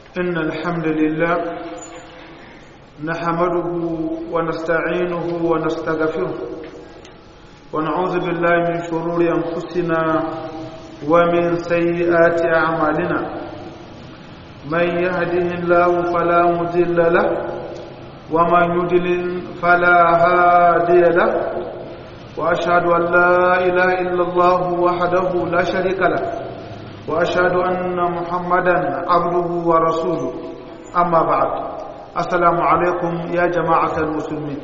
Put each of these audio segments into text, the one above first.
إن الحمد لله نحمده ونستعينه ونستغفره ونعوذ بالله من شرور أنفسنا ومن سيئات أعمالنا من يهده الله فلا مضل له ومن يضلل فلا هادي له وأشهد أن لا إله إلا الله وحده لا شريك له وأشهد أن محمدا عبده ورسوله أما بعد السلام عليكم يا جماعة المسلمين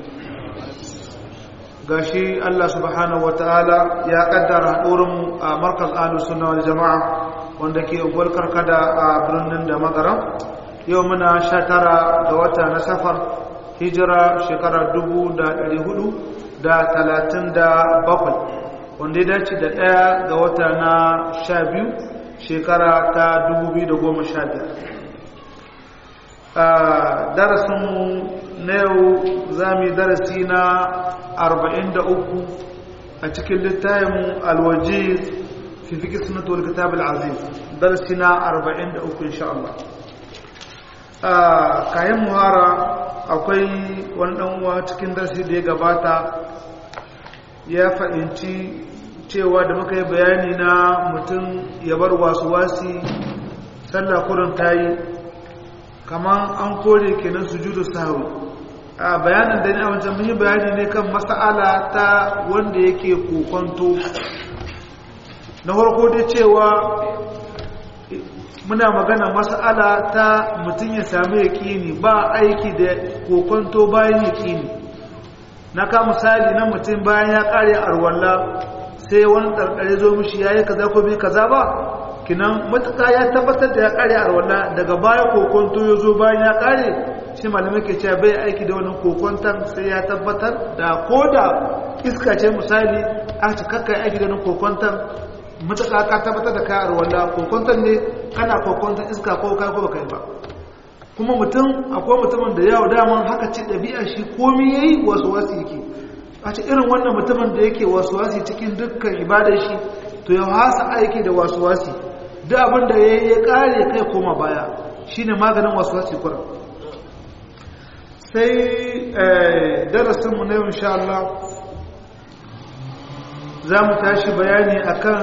gashi Allah subhanahu wataala ya kaddara haɗurinmu a markaz ahlus sunna wal jama'a wanda ke ugwar karkada a birnin da magaram yau muna sha tara ga wata na safar hijira shekara dubu da ɗari hudu da talatin da bakwai wanda ya dace da ɗaya ga wata na sha biyu shekara ta 2015 darasinmu na yau za mu yi darasi na 43 a cikin littayin alwaje fi fi kisnatu wal kitab al-aziz darasi na 43 insha Allah kayan muhara akwai wani dan uwa cikin darasi da ya gabata ya fahimci cewa da muka yi bayani na mutum ya bar wasu wasi sallah kurin ta yi kamar an kore kenan sujudu sahwi a bayanin da ni a wancan mun yi bayani ne kan mas'ala ta wanda yake kokonto na farko dai cewa muna magana mas'ala ta mutum ya sami yaƙini ba aiki da kokonto bayan yaƙini na ka misali na mutum bayan ya ƙare arwalla sai wani ɗarɗare zo mishi ya yi kaza ko bai kaza ba kinan matuƙa ya tabbatar da ya ƙare a wannan daga baya kokonto ya zo bayan ya ƙare shi malamai ke cewa bai aiki da wani kokonton sai ya tabbatar da ko da iska ce misali a ci kakka aiki da wani kokonton matuƙa ka tabbatar da kayar wanda kokonton ne kana kokonton iska ko kai ko baka yi ba kuma mutum akwai mutumin da yawo daman haka ce ɗabi'a shi komi yayi wasu wasu yake a ce irin wannan mutumin da yake wasuwasi cikin dukkan ibadar shi to ya hasa aiki da wasuwasi duk abin da ya ya kare kai koma baya shine maganin wasuwasi kuran sai darasinmu na yau insha Allah za mu tashi bayani akan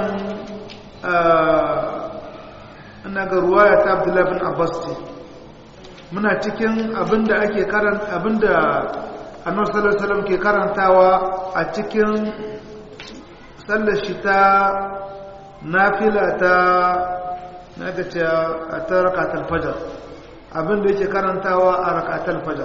ina ga ruwaya ta Abdullahi bin Abbas ce muna cikin abinda ake karanta abinda annabi sallallahu alaihi wasallam ke karantawa a cikin sallar shi ta nafila ta naga ce a ta rakatul fajr abinda yake karantawa a rakatul fajr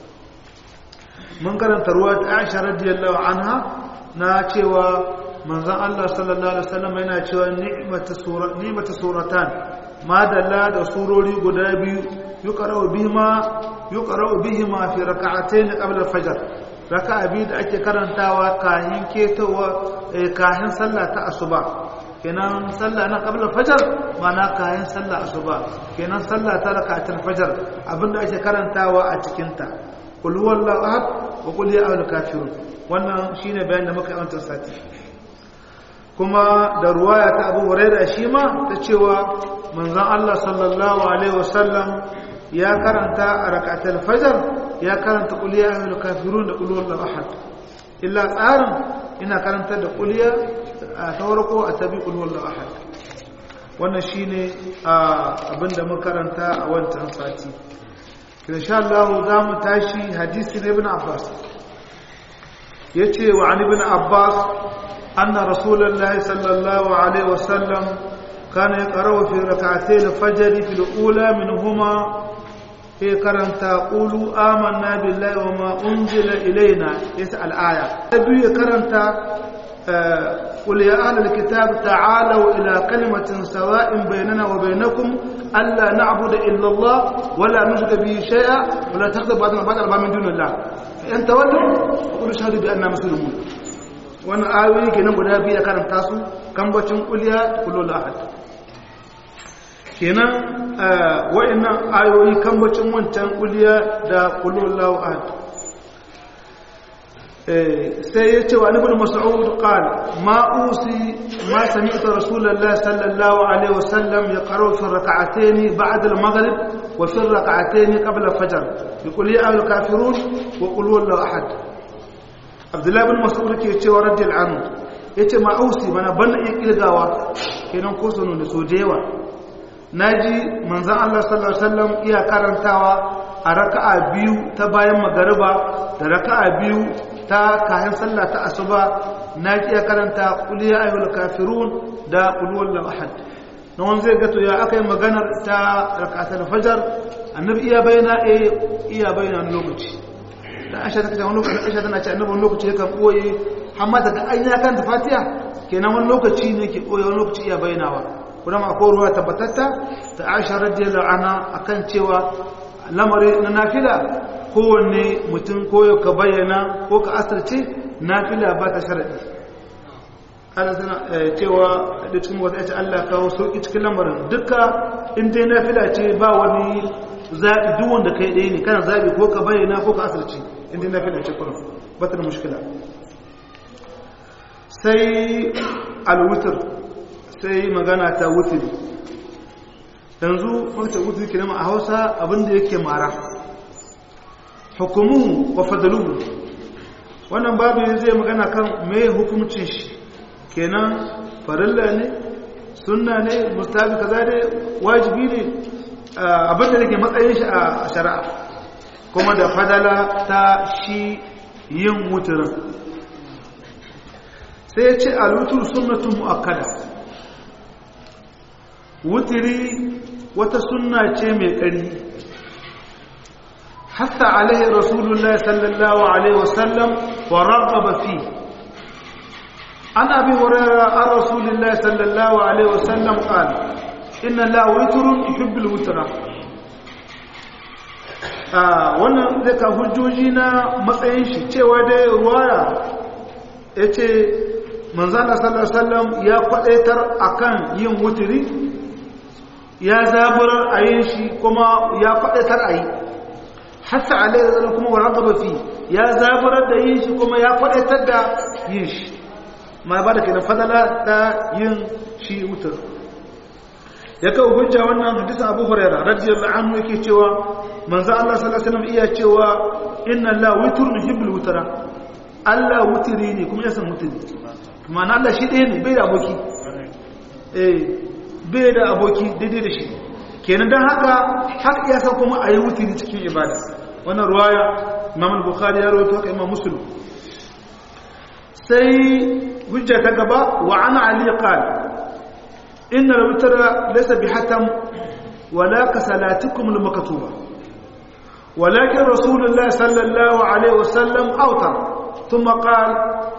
mun karanta ruwa ta Aisha radiyallahu anha na cewa manzon Allah sallallahu alaihi wasallam yana cewa ni'matu sura ni'matu suratan madalla da surori guda biyu yuqra'u bihima yuqra'u bihima fi rak'atayn qabla al-fajr raka'a biyu da ake karantawa kahin ketowa kahin sallah ta asuba kenan sallah na qabla al-fajr mana kahin sallah asuba kenan sallah ta rak'atul fajr abinda ake karantawa a cikin ta qul huwallahu ahad wa qul ya ayyuhal kafirun wannan shine bayanin da muka yi a sati kuma da ruwaya ta Abu Hurairah shi ma ta cewa manzon Allah sallallahu alaihi wasallam ya karanta a rakatul fajr ya karanta qul ya ayyuhal kafirun da qul huwallahu ahad illa tsarin ina karanta da qul ya a tawarko a tabi qul huwallahu ahad wannan shine abinda mun karanta a wancan sati insha Allah za mu tashi hadisi na ibn Abbas yace wa an ibn Abbas anna rasulullahi sallallahu alaihi wasallam كان يقرأ في ركعتي الفجر في الأولى منهما في كرنتا قولوا آمنا بالله وما أنزل إلينا يسأل آية نبي كرنتا قل يا أهل الكتاب تعالوا إلى كلمة سواء بيننا وبينكم ألا نعبد إلا الله ولا نشرك به شيئا ولا تخذ بعضنا بعضا من دون الله فإن تولوا فقولوا شهدوا بأننا مسلمون wannan ayoyi kenan guda biyu ya karanta su kambacin kuliya kullu ahad kenan wa'annan ayoyi kambacin wancan kuliya da kullu ahad sai ya ce wa ibn mas'ud qala ma usi ما سمعت رسول الله صلى الله عليه وسلم يقرأ في الركعتين بعد المغرب وفي الركعتين قبل الفجر يقول يا أهل الكافرون وقل هو الله أحد عبد الله بن مسعود ke cewa radiyal anhu yace ma ausi mana ban iya kilgawa kenan ko sunu da sojewa naji manzon Allah sallallahu alaihi wasallam iya karantawa a raka'a biyu ta bayan magariba da raka'a biyu ta kayan sallah ta asuba na iya karanta qul ya ayyuhal kafirun da qul huwallahu ahad na wani zai gato ya aka yi maganar ta rakatar fajar annabi iya bayyana eh iya bayyana wani lokaci da aisha ta kace wani lokaci aisha tana ce annabi wani lokaci yakan koyi amma daga an ya kan fatiha kenan wani lokaci ne ke koyi wani lokaci iya bayyanawa kuma ma akwai ruwa tabbatatta ta aisha radiyallahu anha akan cewa lamari na nafila kowanne mutum koyo ka bayyana ko ka asirce nafila ba ta sharadi ana sana cewa da cikin wata ya ce Allah kawo sauƙi cikin lamarin duka in dai nafila ce ba wani zaɓi duk wanda kai ɗaya ne kana zaɓi ko ka bayyana ko ka asirci in dai nafila ce kuma ba ta da mushkila sai alwutar sai magana ta wutiri yanzu wata wutiri ke nama a hausa abinda yake mara hukumu wa fadaluhu wannan babu zai magana kan mai hukumcin shi kenan farilla ne sunna ne mustahabi kaza ne wajibi ne abinda da ke matsayin shi a shari'a kuma da fadala ta shi yin wuturin sai ya ce alutur sunnatun mu'akkada wutiri wata sunna ce mai ƙari hatta alaihi rasulullahi sallallahu alaihi wasallam wa ragaba fi عن أبي هريرة عن رسول الله صلى الله عليه وسلم قال إن الله وتر يحب الوتر wannan zai ka hujjoji na matsayin shi cewa dai ruwaya ya ce manzana sallallahu ya kwadaitar akan yin wuturi ya zaburar a yin shi kuma ya kwadaitar a yi hatta alaihi kuma wa ragaba fi ya zaburar da yin shi kuma ya kwadaitar da yin shi ma ba da kenan fadala da yin shi wutar ya kawo hujja wannan hadisin Abu Huraira radiyallahu anhu yake cewa manzo Allah sallallahu alaihi wasallam iya cewa inna Allah witrun yuhibbul wutara Allah wutiri ne kuma ya san wutiri kuma na Allah shi ɗaya ne bai da aboki eh bai da aboki daidai da shi kenan dan haka har iya san kuma ayi wutiri cikin ibada wannan ruwaya Imam al-Bukhari ya rawaito haka Imam Muslim sai hujja ta gaba wa ana ali qal inna al-witra laysa bihatam wala ka salatikum al-maktuba walakin rasulullah sallallahu alaihi wasallam awtar thumma qala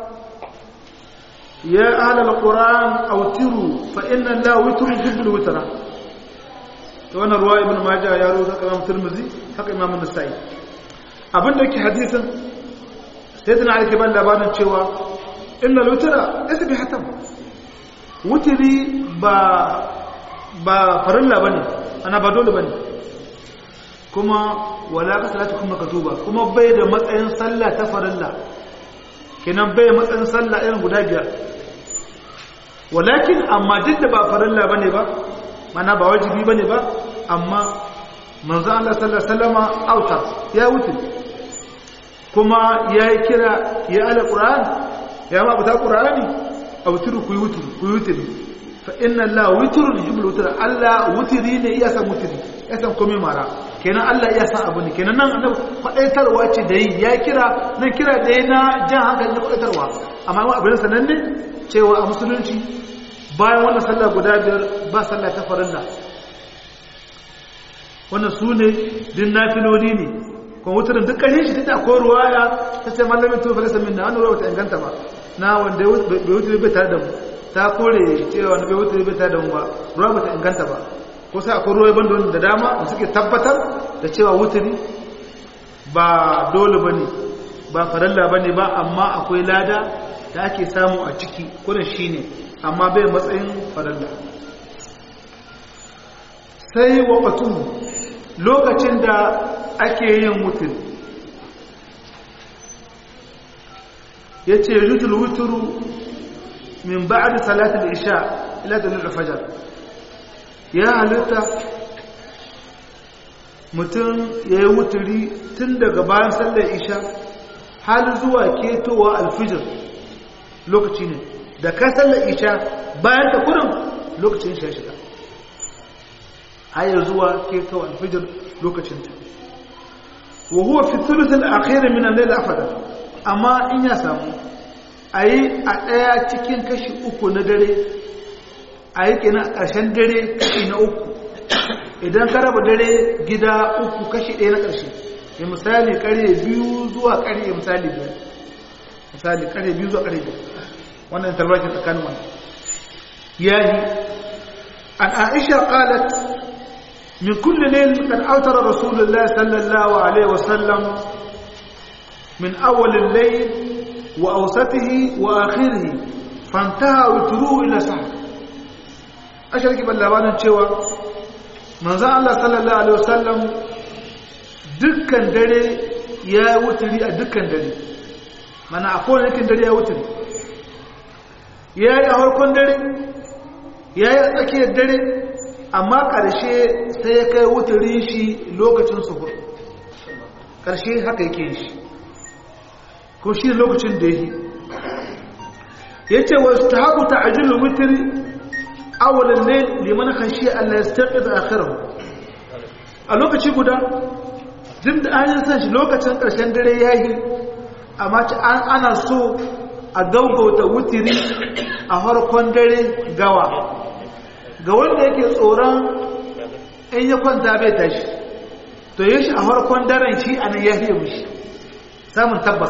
ya ahla al-quran awtiru fa inna allaha witru yuhibbul witra to wannan ruwa ibn majah ya rawaita imam tirmidhi haka imam an-nasa'i abinda yake hadisin sayyidina ali ke ban labarin cewa inna lutira isa bi hatam wutiri ba ba farilla bane ana ba dole bane kuma wala ka salatu kuma katuba kuma bai da matsayin sallah ta farilla kenan bai matsayin sallah irin guda biyar walakin amma duk da ba farilla bane ba mana ba wajibi bane ba amma manzo Allah sallallahu alaihi wasallama auta ya wuce kuma yayi kira ya ala qur'an ya ma buta qur'ani awtiru ku yutru ku yutru fa inna Allah witrun yuhibbul witra Allah wutri ne iya san wutri ya san komai mara kenan Allah iya san abu ne kenan nan annabi kwadaitarwa ce da yi ya kira nan kira da yana jan hankali na kwadaitarwa amma mu abin sanan ne cewa a musulunci bayan wannan sallah guda biyar ba sallah ta farilla wannan su ne din nafiloli ne kuma wutarin duk ƙarshen shi ta ko ruwaya ta ce mallamin tufa falisa min na wani ruwa ta inganta ba na wanda bai wuce bai tare da mu ta kore cewa wanda bai wuce bai tare da mu ba ruwa ba ta inganta ba ko sai akwai ruwa ban da dama da suke tabbatar da cewa wuturi ba dole ba ne ba faralla ba ne ba amma akwai lada da ake samu a ciki kudan shi ne amma bai matsayin faralla sai waɓatu lokacin da ake yin wuturi ya ce yutul wuturu min ba'd salati al-isha ila dalil al-fajr ya halitta mutum yayi wuturi tun daga bayan sallar isha har zuwa ketowa al-fajr lokaci ne da ka sallar isha bayan ta kurin lokacin shi shiga har zuwa ketowa al-fajr lokacin ta wa huwa fi thuluth al-akhir min al-layl afdal amma in ya samu ayi a daya cikin kashi uku na dare ayi kenan a ƙarshen dare kashi na uku idan ka raba dare gida uku kashi ɗaya na ƙarshe ya misali ƙarye biyu zuwa ƙarye misali biyar misali ƙarye biyu zuwa ƙarye biyar wannan talbakin tsakanin wannan yayi an aisha qalat من كل ليل قد أوتر رسول الله صلى الله عليه وسلم من أول الليل وأوسطه وآخره فانتهى وتروه إلى سحر أشارك باللبان cewa manzo Allah sallallahu alaihi wasallam dukkan dare ya wuturi a dukkan dare mana a kowane dukkan dare ya wuturi yayi a farkon dare yayi a tsakiyar dare amma ƙarshe sai ya kai wutarin shi lokacin suhur ƙarshe haka yake shi ko shi lokacin da yi ya ce wasu ta haku ta ajiyar wutari awalin ne liman kanshi Allah ya staɓe da akhirar a lokaci guda jin da an yi san shi lokacin ƙarshen dare ya yi amma ana so a gaugauta wutiri a harkon dare gawa ga wanda yake tsoron in ya kwanta bai tashi to yi shi a harkon daren shi a nan ya fiye mushi samun tabbas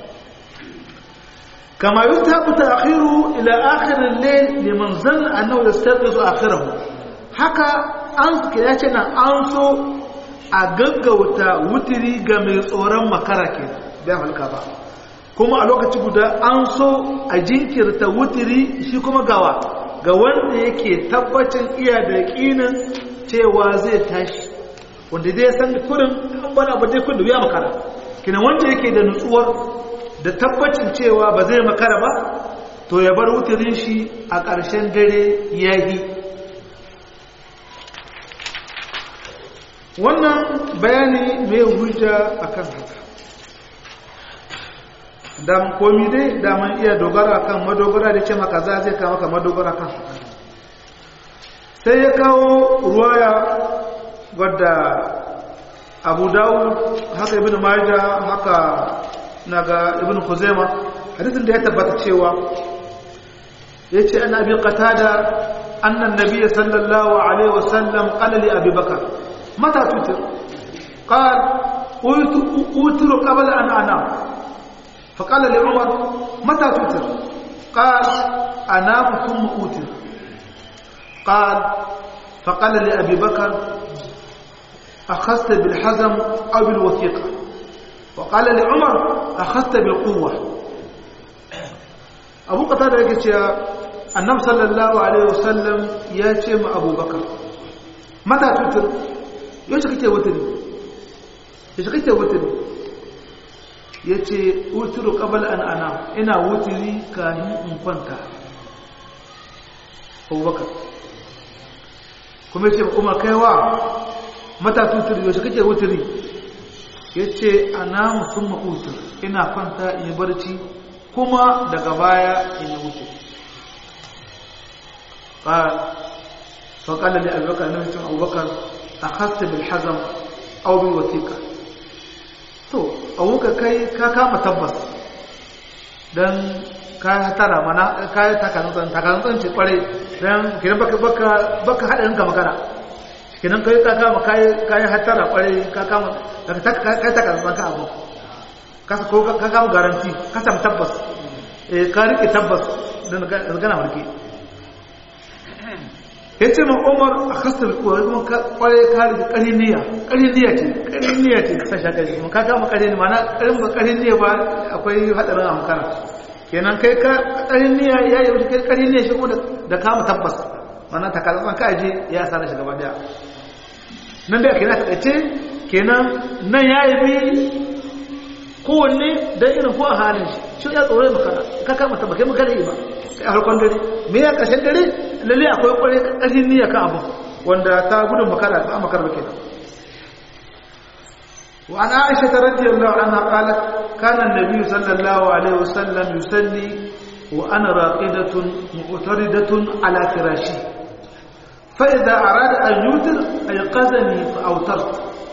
kama yi ta kuta akhiru ila akhirin ne liman zan a nau da sarki su akhirahu haka an suke ya ce na an so a gaggauta wutiri ga mai tsoron makara ke bai halka ba kuma a lokaci guda an so a jinkirta wutiri shi kuma gawa ga wanda yake tabbacin iya da yaƙinin cewa zai tashi wanda dai san kurin an bana ba dai kun da ya makara kina wanda yake da nutsuwar da tabbacin cewa ba zai makara ba to ya bar wutirin shi a ƙarshen dare yayi wannan bayani mai hujja akan haka daman komi dai daman iya dogara kan madogara da ce maka za zai kawo maka madogara kan sai ya kawo ruwaya wadda abu dawud haka ibn maja haka naga ibn khuzaima hadisin da ya tabbata cewa ya ce an abi qatada annan nabiyyi sallallahu alaihi wasallam qala li abi bakar mata tutir qal utiru qabla an anam فقال لعمر متى توتر قال أنام ثم أوتر قال فقال لأبي بكر أخذت بالحزم أو بالوثيقة وقال لعمر أخذت بالقوة أبو قتادة يقول النبي صلى الله عليه وسلم ياتي مع أبو بكر متى توتر يوشك وتري يوشك وتري ya ce wuturu ƙabal an ana ina wuturi kahin in kwanta abubakar kuma ya ce umar kaiwa mata tuturi yaushe kake wuturi ya ce ana musamman utur ina kwanta in yi barci kuma daga baya in yi wuturi faƙalar da abubakar na mutum abubakar a hasta bil hazam aubin wasiƙa to abuka kai ka kama tabbas don ka tara mana ka yi takanutsan takanutsan ce kware don kinan baka baka baka haɗarin ka makara kinan kai ka kama ka yi hatara kware ka kama ka yi takanutsan ka abu ka kama garanti ka samu tabbas ka rike tabbas don gana warke ya ce ma umar a kasar kuma kwarai kare da ƙarin niyya ƙarin niyya ce ƙarin niyya ce kasa sha ƙari kuma ka kama ƙarin mana ƙarin ba ƙarin niyya ba akwai haɗarin amkara kenan kai ka ƙarin niyya ya yi kai ƙarin niyya shi kuma da kama tabbas mana ta kalafan ka aje ya sa da shi gaba daya nan da kenan taƙaice kenan nan ya yi bi kowanne don irin ko a halin shi shi ya tsoro makara ka kama ta bakai makara yi ba sai a harkon dare me ya ƙarshen dare lalle akwai kwarai ƙarfin niyya kan abu wanda ta gudun makara ba makara ba kenan وعن عائشة رضي الله عنها قالت كان النبي صلى الله عليه وسلم يصلي وأنا راقدة معتردة على فراشي فإذا أراد أن يوتر أيقظني فأوترت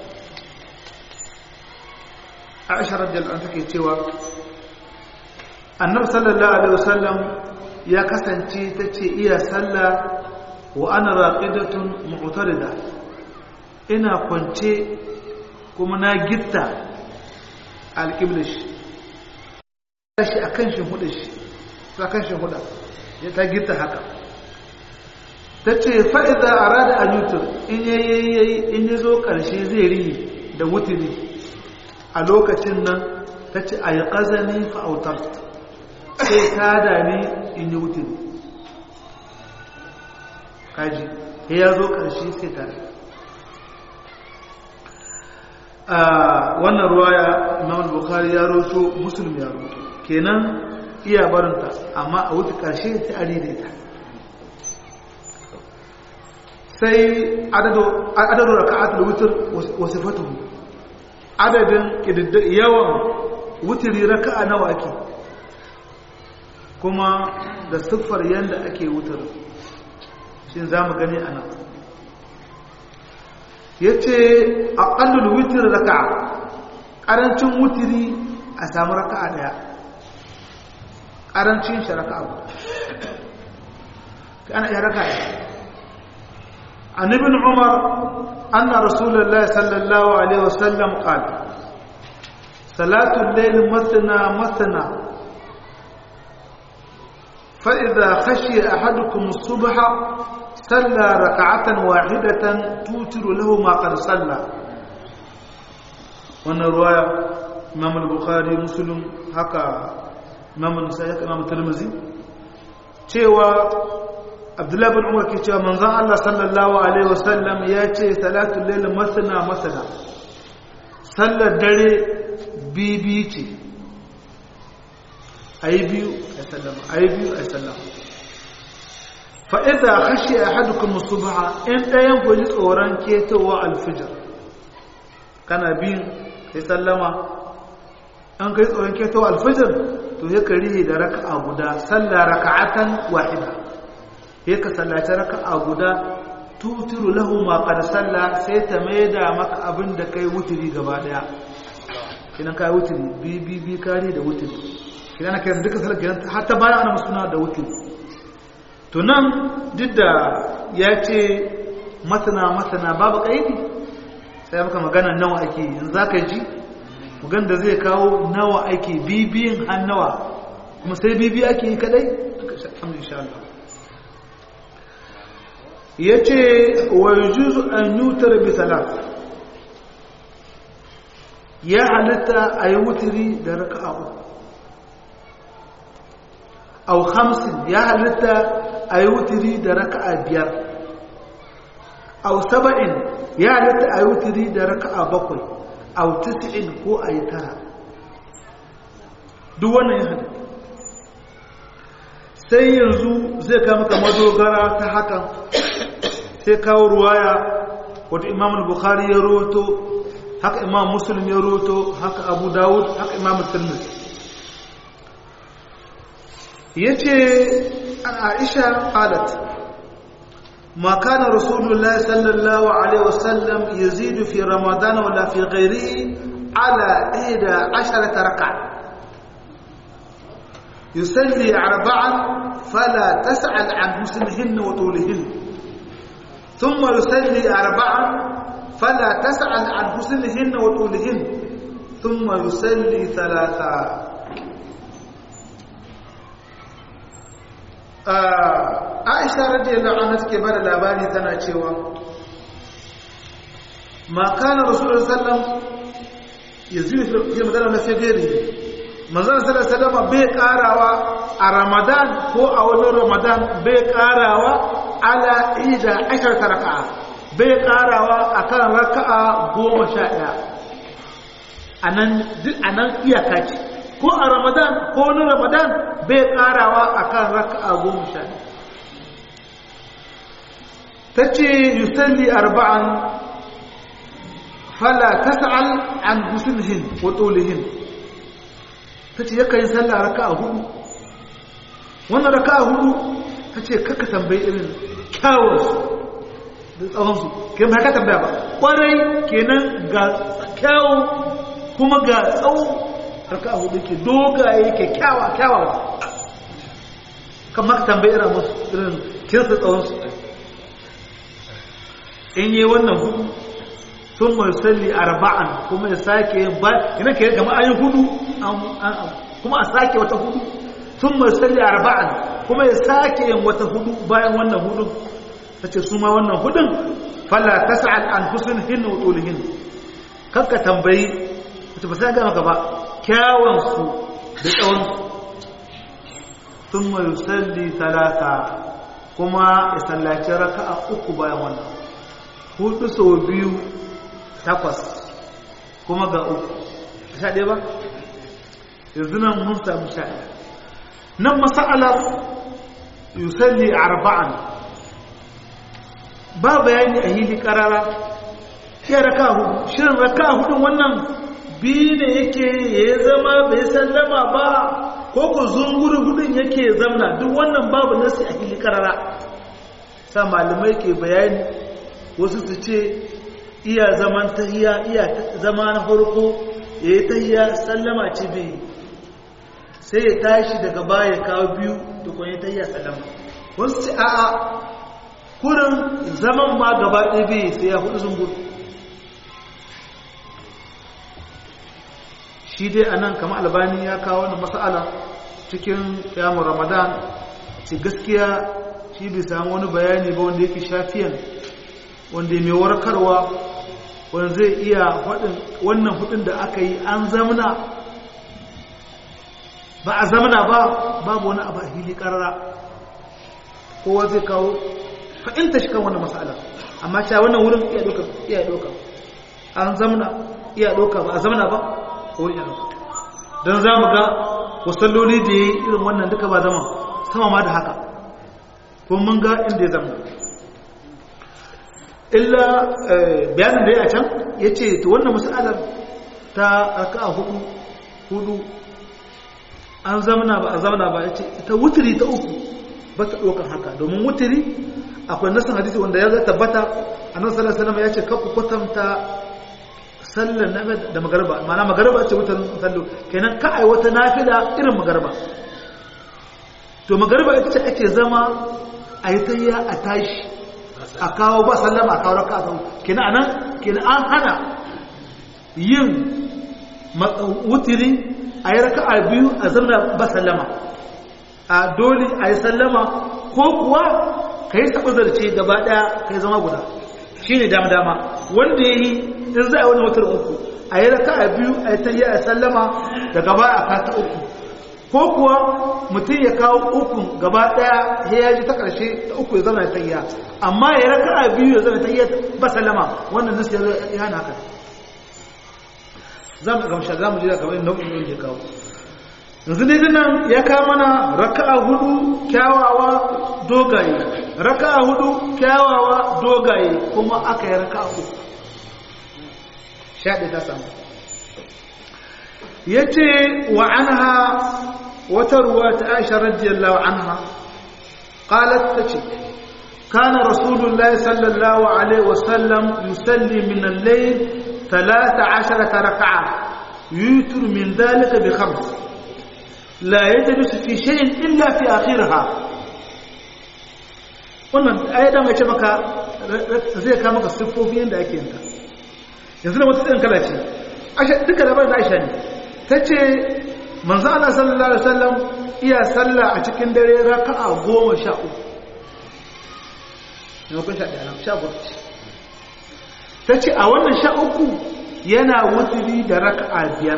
عائشة رضي الله عنها تكي النبي صلى الله عليه وسلم يا كسنتي تتي إيا سلا وأنا راقدة معتردة إنا كنت kuma na gitta alƙiblar shi shi a kan shimhuda shi a kan shimhuda ya ta gitta haka ta ce fa'iza a rada a yutur in yayi in ya zo ƙarshe zai riyi da wuturi a lokacin nan ta ce a yi ƙazani fa'autar sai ta dami in yi wuturi kaji ya zo ƙarshe sai ta dami a wannan ruwaya imam bukhari ya roto muslim ya roto kenan iya barinta amma a wuce karshe ta ari da ita sai adadu raka'atul witr wa sifatuhu adadin yawan wutiri raka'a nawa ake kuma da siffar yanda ake wutar shin zamu gani anan ya ce a ƙallul witir raka'a ƙarancin wutiri a samu raka'a ɗaya ƙarancin shi raka'a ba ana iya raka'a ɗaya an ibn umar anna rasulullah sallallahu alaihi wasallam qala salatul layl masna masna fa idha khashiya ahadukum as-subha صلى ركعة واحدة توتر له ما قد صلى وانا رواية امام البخاري مسلم هكا امام النسائي هكا امام الترمذي cewa abdullahi bin umar ke cewa manzon Allah sallallahu alaihi wasallam ya ce salatul layl masana masana sallar dare bibi ce ayi biyu ayi sallama ayi biyu ayi sallama fa'iza hashe a hadukun musubaha in ɗayan ku ji tsoron ketowa alfijar kana biyun kai sallama an kai tsoron ketowa alfijar to ya kari da raka'a guda salla raka'atan wahida ya ka sallaci raka'a guda tuturu lahu ma qad salla sai ta maida maka abin da kai wuturi gaba daya kinan kai wuturi bi bi bi kare da wuturi kinan kai duka sallar kinan hatta bayan ana musuna da wuturi to nan duk da ya ce masana masana babu ƙaidi sai maka magana nawa ake yanzu za ka ji magan da zai kawo nawa ake bibiyin hannawa kuma sai bibi ake yi kadai ya ce wa yujuzu an yutar bi salat ya halitta a yi wuturi da raka'a uku au hamsin ya halitta a yi wuturi da raka'a biyar au saba'in ya halitta a yi wuturi da raka'a bakwai au tis'in ko a yi tara duk wannan ya halitta sai yanzu zai kama maka madogara ta hakan sai kawo ruwaya wata imam bukhari ya roto haka imam muslim ya roto haka abu dawud haka imam tirmidhi yace an aisha qalat ما كان رسول الله صلى الله عليه وسلم يزيد في رمضان ولا في غيره على إحدى عشرة ركعة يصلي أربعا فلا تسأل عن حسنهن وطولهن ثم يصلي أربعا فلا تسأل عن حسنهن وطولهن ثم يصلي ثلاثا Aisha radiyallahu anha take bada labari tana cewa ma kana Rasulullah sallam yazidu fi Ramadan na fegeri manzon sallallahu alaihi wasallam bai karawa a Ramadan ko a wani Ramadan bai karawa ala ida ashar raka'a bai karawa akan raka'a goma sha ɗaya anan duk anan iyaka ce ko a ramadan ko wani ramadan bai karawa akan raka'a goma sha ta ce yusalli arba'an fala tas'al an husnihin wa tulihin ta ce yakan yi sallah raka'a hudu wannan raka'a hudu ta ce kaka tambayi irin kyawunsu da tsawonsu ke ba ka tambaya ba kwarai kenan ga kyawu kuma ga tsawo raka'a hudu ke dogaye ke kyawa kyawawa kamar ka tambayi irin musu irin kinsa tsawonsu in yi wannan hudu sun mai salli arba'an kuma ya sake yin ba ina ke gama an yi hudu kuma a sake wata hudu sun mai salli arba'an kuma ya sake yin wata hudu bayan wannan hudu ta ce su ma wannan hudun falla ta sa'ad an husun hinna wa tsolihin kakka tambayi ta ba sai gama gaba kyawansu da tsawonsu sun mai salli talata kuma ya sallaci raka'a uku bayan wannan hudu sau biyu takwas kuma ga uku sha ɗaya ba yanzu nan mun samu sha ɗaya nan masa'alar yusalli arba'an ba bayani a hili ƙarara ya raka hudu shirin raka hudun wannan biyu ne yake ya zama bai sallama ba ko ku zunguri hudun yake zamna duk wannan babu nasi a hili ƙarara sa malamai ke bayani wasu su ce iya zaman tahiya iya zama na farko ya yi tahiya sallama ce bai sai ya tashi daga baya kawo biyu da kwanye tahiya sallama wasu ce a'a kurin zaman ma gaba ɗaya bai sai ya hudu zungur shi dai a nan kama albani ya kawo wani matsala cikin yamun ramadan ce gaskiya shi bai samu wani bayani ba wanda yake shafiyan wanda mai warkarwa wanda zai iya wannan hudun da aka yi an zamana ba a zamana ba babu wani abu a hili karara kowa zai kawo fa'inta shi kan wannan matsala amma cewa wannan wurin iya doka iya doka an zamana iya doka ba a zamana ba ko iya doka don za mu ga wasalloli da ya yi irin wannan duka ba zama sama ma da haka ko mun ga inda ya zama illa bayanin da ya a can ya ce ta wannan matsalar ta aka a hudu hudu an zamana ba a zamana ba ya ce ta wuturi ta uku ba ta ɗaukar haka domin wuturi akwai nasan hadisi wanda ya tabbata a nan sallar salama ya ce kaku kwatanta sallar na da magarba mana magarba ce wutar sallo kenan ka ai wata nafila irin magarba to magarba ita ce ake zama a yi tayya a tashi a kawo ba sallama a kawo raka a kina anan kina an hana yin wutiri a yi raka a biyu a zama ba sallama a dole a yi sallama ko kuwa ka yi taɓa zarce gaba ɗaya ka yi zama guda shi ne dama-dama wanda ya yi in za a yi wani wutar uku a yi raka a biyu a yi ta yi a sallama da gaba a kata uku ko kuwa mutum ya kawo ukun gaba daya ya yaji ta karshe ta uku ya zama ta iya amma ya raka a biyu ya zama ta iya ba salama wannan nasu ya hana haka za mu gamsha za mu jira kamar nau'in yin ya kawo yanzu ne nan ya kawo mana raka'a hudu kyawawa dogaye raka'a hudu kyawawa dogaye kuma aka yi raka'a uku shaɗe ta samu ya ce wa anha wata ruwa ta aisha radiyallahu anha qalat tace kana rasulullah sallallahu alaihi wasallam yusalli min al-layl 13 rak'a yutir min dhalika bi khams la yajlis fi shay'in illa fi akhirha wannan ayatan mace maka zai ka maka siffofi yanda ake yin ta yanzu da wata tsayin kala ce duka labarin da aisha ne ta ce manzo Allah sallallahu alaihi wasallam iya sallah a cikin dare raka'a goma sha uku ne kun sha ɗaya sha uku ta ce a wannan sha uku yana wuturi da raka'a biyar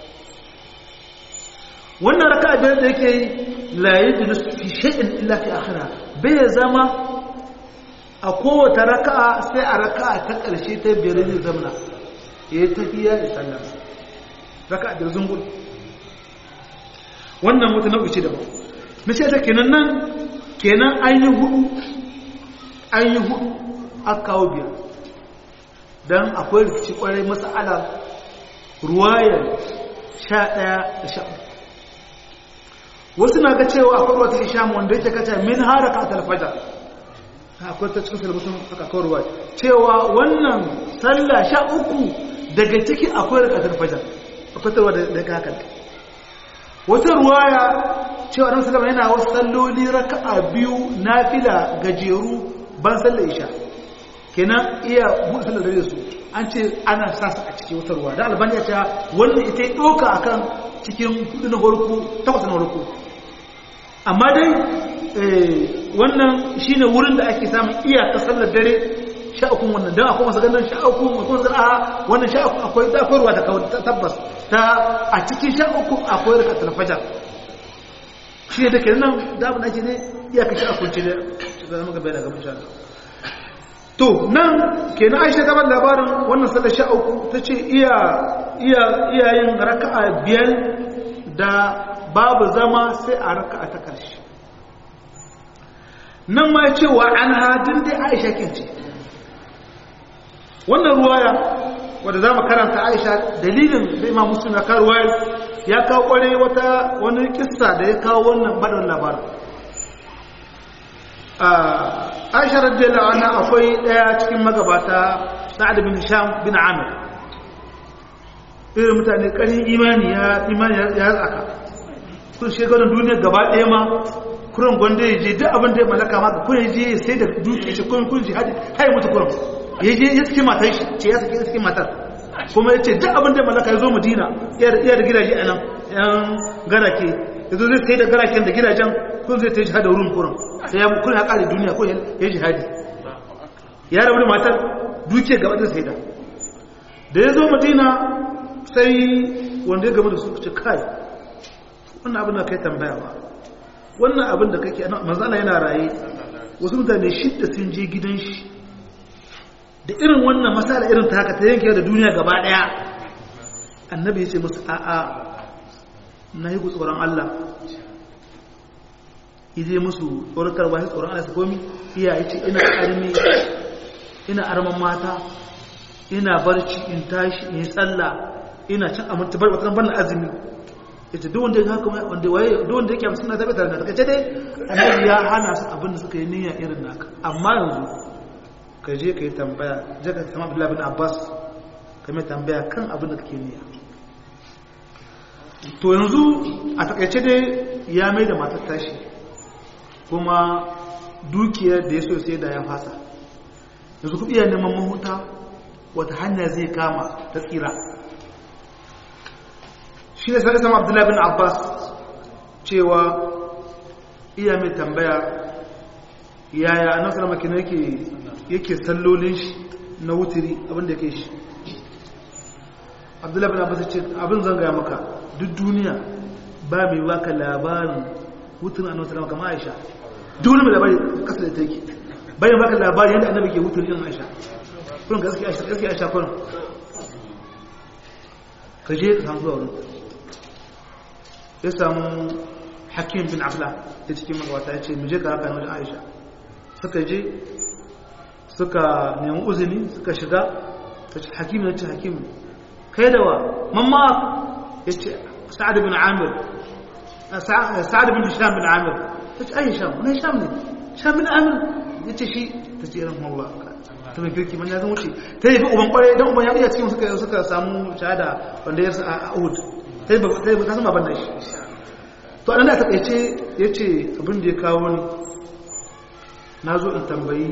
wannan raka'a biyar da yake yi la yajlis fi shay'in illa fi akhira bai zama a kowace raka'a sai a raka'a ta ƙarshe ta biyar zai zamana ya yi tafiya da sallah raka'a biyar zungul wannan wata nau'i ce daban na ce ta kenan nan kenan an yi hudu an yi hudu aka kawo biyar don akwai rikici kwarai matsala ruwayar sha ɗaya da sha wasu na ga cewa akwai wata isham wanda yake kaca min haraka a talfajar akwai ta cikin talmusun aka kawo ruwa cewa wannan sallah sha uku daga ciki akwai raka talfajar akwai tarwa da ga haka wata ruwaya cewa annabi sallallahu yana wasu salloli raka'a biyu nafila gajeru ban sallar isha kenan iya buɗe sallar dare su an ce ana sa su a cikin wata ruwa da albani ya ce wannan ita ya ɗauka akan cikin hudu na farko takwas na farko amma dai wannan shine wurin da ake samun iyaka sallar dare sha uku wannan don akwai masu ganin sha uku mutum zara wannan sha uku akwai zafarwa da tabbas ta a cikin sha uku akwai rika talfajar shi ne da ke nan damar ake ne iyaka sha uku ce da zama gaba da gaban shara to nan ke na aisha gaban labarin wannan sallar sha uku ta ce iyayen raka'a biyar da babu zama sai a raka'a ta ƙarshe nan ma ce wa an hadin dai aisha kince wannan ruwaya wadda za mu karanta aisha dalilin da imam muslim ya kawo ruwaya ya kawo kware wata wani kissa da ya kawo wannan baɗin labarin aisha radiyallahu anha akwai ɗaya cikin magabata sa'ad bin sham bin amir irin mutane ƙarin imani ya imani ya tsaka kun shekarun duniya gaba ɗaya ma kuran gwanda ya je duk abin da ya mallaka maka kun je sai da duke shi kun kun jihadi hai mutu kuran ya je ya saki matar shi ce ya saki saki matar kuma ya ce duk abin da ya mallaka ya zo madina iya da gidaje a nan yan garake ya zo zai sai da garaken da gidajen kun zai ta yi jihadi wurin kuran sai ya kun ya kare duniya ko ya jihadi ya rabu da matar duke gaba da sai da da ya zo madina sai wanda ya gaba da su ce kai wannan abin da kai tambaya ba wannan abin da kake manzana yana raye wasu mutane shidda sun je gidan shi da irin wannan masala irin ta haka ta yanke da duniya gaba daya annabi ya ce musu a'a na yi tsoron Allah ije musu tsorakar ba tsoron Allah su komi iya ya ce ina armi ina arman mata ina barci in tashi in yi tsalla ina cin amince bar wata ban azumi ita duk wanda ya haka wanda waye duk wanda yake amsa na tabbata da kace dai annabi ya hana su abin da suka yi niyya irin naka amma yanzu ka je ka yi tambaya je ka sama Abdullah bin Abbas ka mai tambaya kan abin da kake niyya to yanzu a takaice dai ya mai da matar tashi kuma dukiyar da ya so sai da ya fasa yanzu kuɗi ya neman mahuta wata hanya zai kama ta tsira shi ne sai sama abdullahi bin abbas cewa iya mai tambaya yaya annabi sallallahu alaihi yake yake sallolin shi na wutiri abinda yake shi abdullahi bin abbas ce abin zan gaya maka duk duniya ba mai baka labarin wutirin annabi sallallahu alaihi aisha duk wani mai labari kasa da take bayan baka labarin yadda annabi ke wutirin aisha kullum gaskiya aisha gaskiya aisha kullum ka je ka samu zuwa wurin ya samu hakim bin afla da cikin magwata ya ce mu je ka haka wajen aisha suka je suka nemi uzini suka shiga ta ce hakim ya ce hakim kai da wa mamma ya ce sa'ad bin amir sa'ad bin sham bin amir ta ce ayi sham wani sham ne sham bin amir ya ce shi ta ce irin Allah ta mai kirki man ya zan wuce ta yi fi uban kwarai don uban ya iya cikin suka samu shahada wanda ya a ahud sai ba sai ba ta sama banda shi to anan da ta kaice yace abin da ya kawo ni nazo in tambayi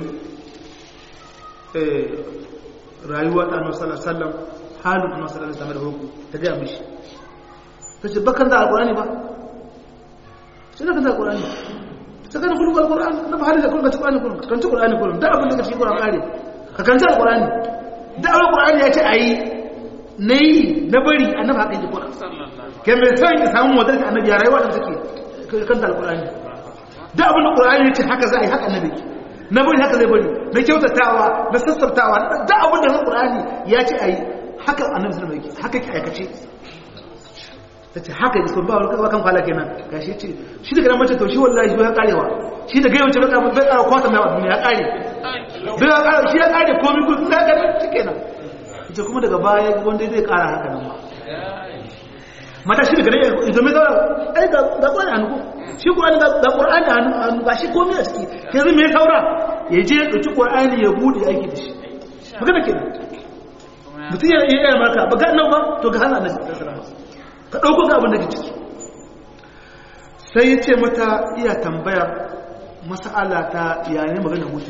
eh rayuwa da Annabi sallallahu alaihi wasallam halin Annabi sallallahu alaihi wasallam da hukku ta ga mishi tace bakan da alqur'ani ba sai kan da alqur'ani sai kan kullu alqur'ani na ba halin da kullu alqur'ani kullu kan ta alqur'ani kullu da abin da kake cikin alqur'ani ka kan ta alqur'ani da alqur'ani ya ce ayi na yi na bari annabi haka yi kuna ke mai son ya samu wadar da annabi ya rayuwa da take kan da alƙur'ani da abin da ƙur'ani ya ce haka za a yi haka annabi na bari haka zai bari na kyautatawa na sassartawa da abin da ƙur'ani ya ce a yi haka annabi sallama yake haka ki aikace ta ce haka yi sun ba wani kan kwala kenan ga shi ce shi daga nan mace to shi wallahi shi ya karewa shi daga yau ce bai kara bai kara kwata mai duniya ya kare bai ya kare shi ya kare komai ko sun ga shi kenan ita kuma daga baya wanda zai kara haka nan ma mata shi daga nan idan mai zaura ai ga ga kwani hannu ko shi qur'ani ga ga qur'ani hannu ga shi komai a ciki yanzu me saura ya je ya dauki qur'ani ya bude aiki da shi magana kenan mutum ya iya maka ba ga nan ba to ga hana annabi sallallahu alaihi wasallam ka ɗauko ga abin da ke ciki sai ya ce mata iya tambaya masa'ala ta yayin magana mutu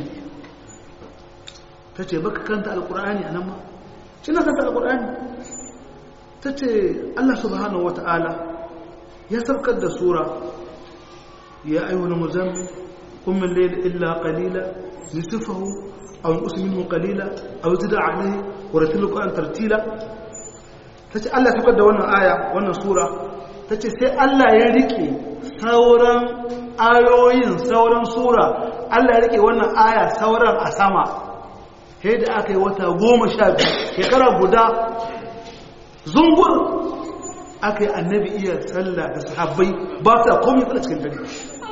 ta ce baka kanta alkur'ani a nan ma shi na kanta alkur'ani ta ce allah subhanahu wa ta'ala ya saukar da sura ya ayyuhul muzammin kun min layla illa qalila nisfahu aw yusmin minhu qalila aw zid alayhi wa ratil qur'an tartila ta ce Allah saukar da wannan aya wannan sura ta ce sai Allah ya rike sauran ayoyin sauran sura Allah ya rike wannan aya sauran a sama sai da aka yi wata goma sha biyu shekara guda zungur aka yi annabi iya sallah da sahabbai ba su da komai tsala cikin dare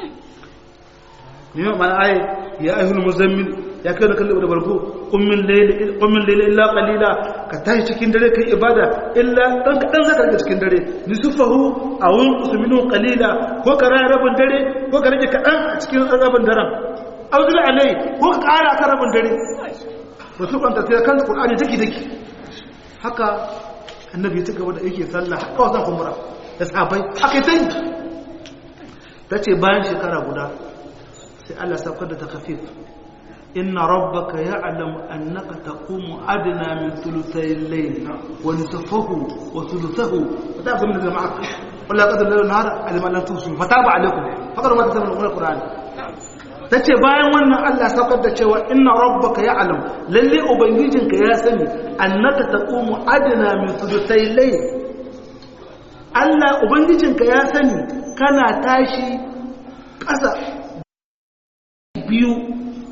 ne mana ayi ya ayyuhul muzammil ya kai da kallon da barko kummin laila illa qalila ka tashi cikin dare kai ibada illa dan kadan zaka rage cikin dare nisfahu aw usminu qalila ko ka raya rabin dare ko ka rage kadan a cikin rabin daren auzul alai ko ka kara ka rabin dare wasu kwanta sai kan qur'ani take take haka annabi ya cigaba da yake sallah haka wasan kumbura da sahabbai haka sai tace bayan shekara guda sai Allah saukar da takafif إن ربك يعلم أنك تقوم أدنى من ثلثي الليل ونصفه وثلثه فتعرف من اللي معك ولا قدر الليل والنهار على ما لم توصلوا فتاب عليكم فقروا ما تسمى من القرآن tace bayan wannan Allah saukar da cewa inna rabbaka ya'lam lalle ubangijinka ya sani annaka taqumu adna min thuluthay layl Allah ubangijinka ya sani kana tashi ƙasa biyu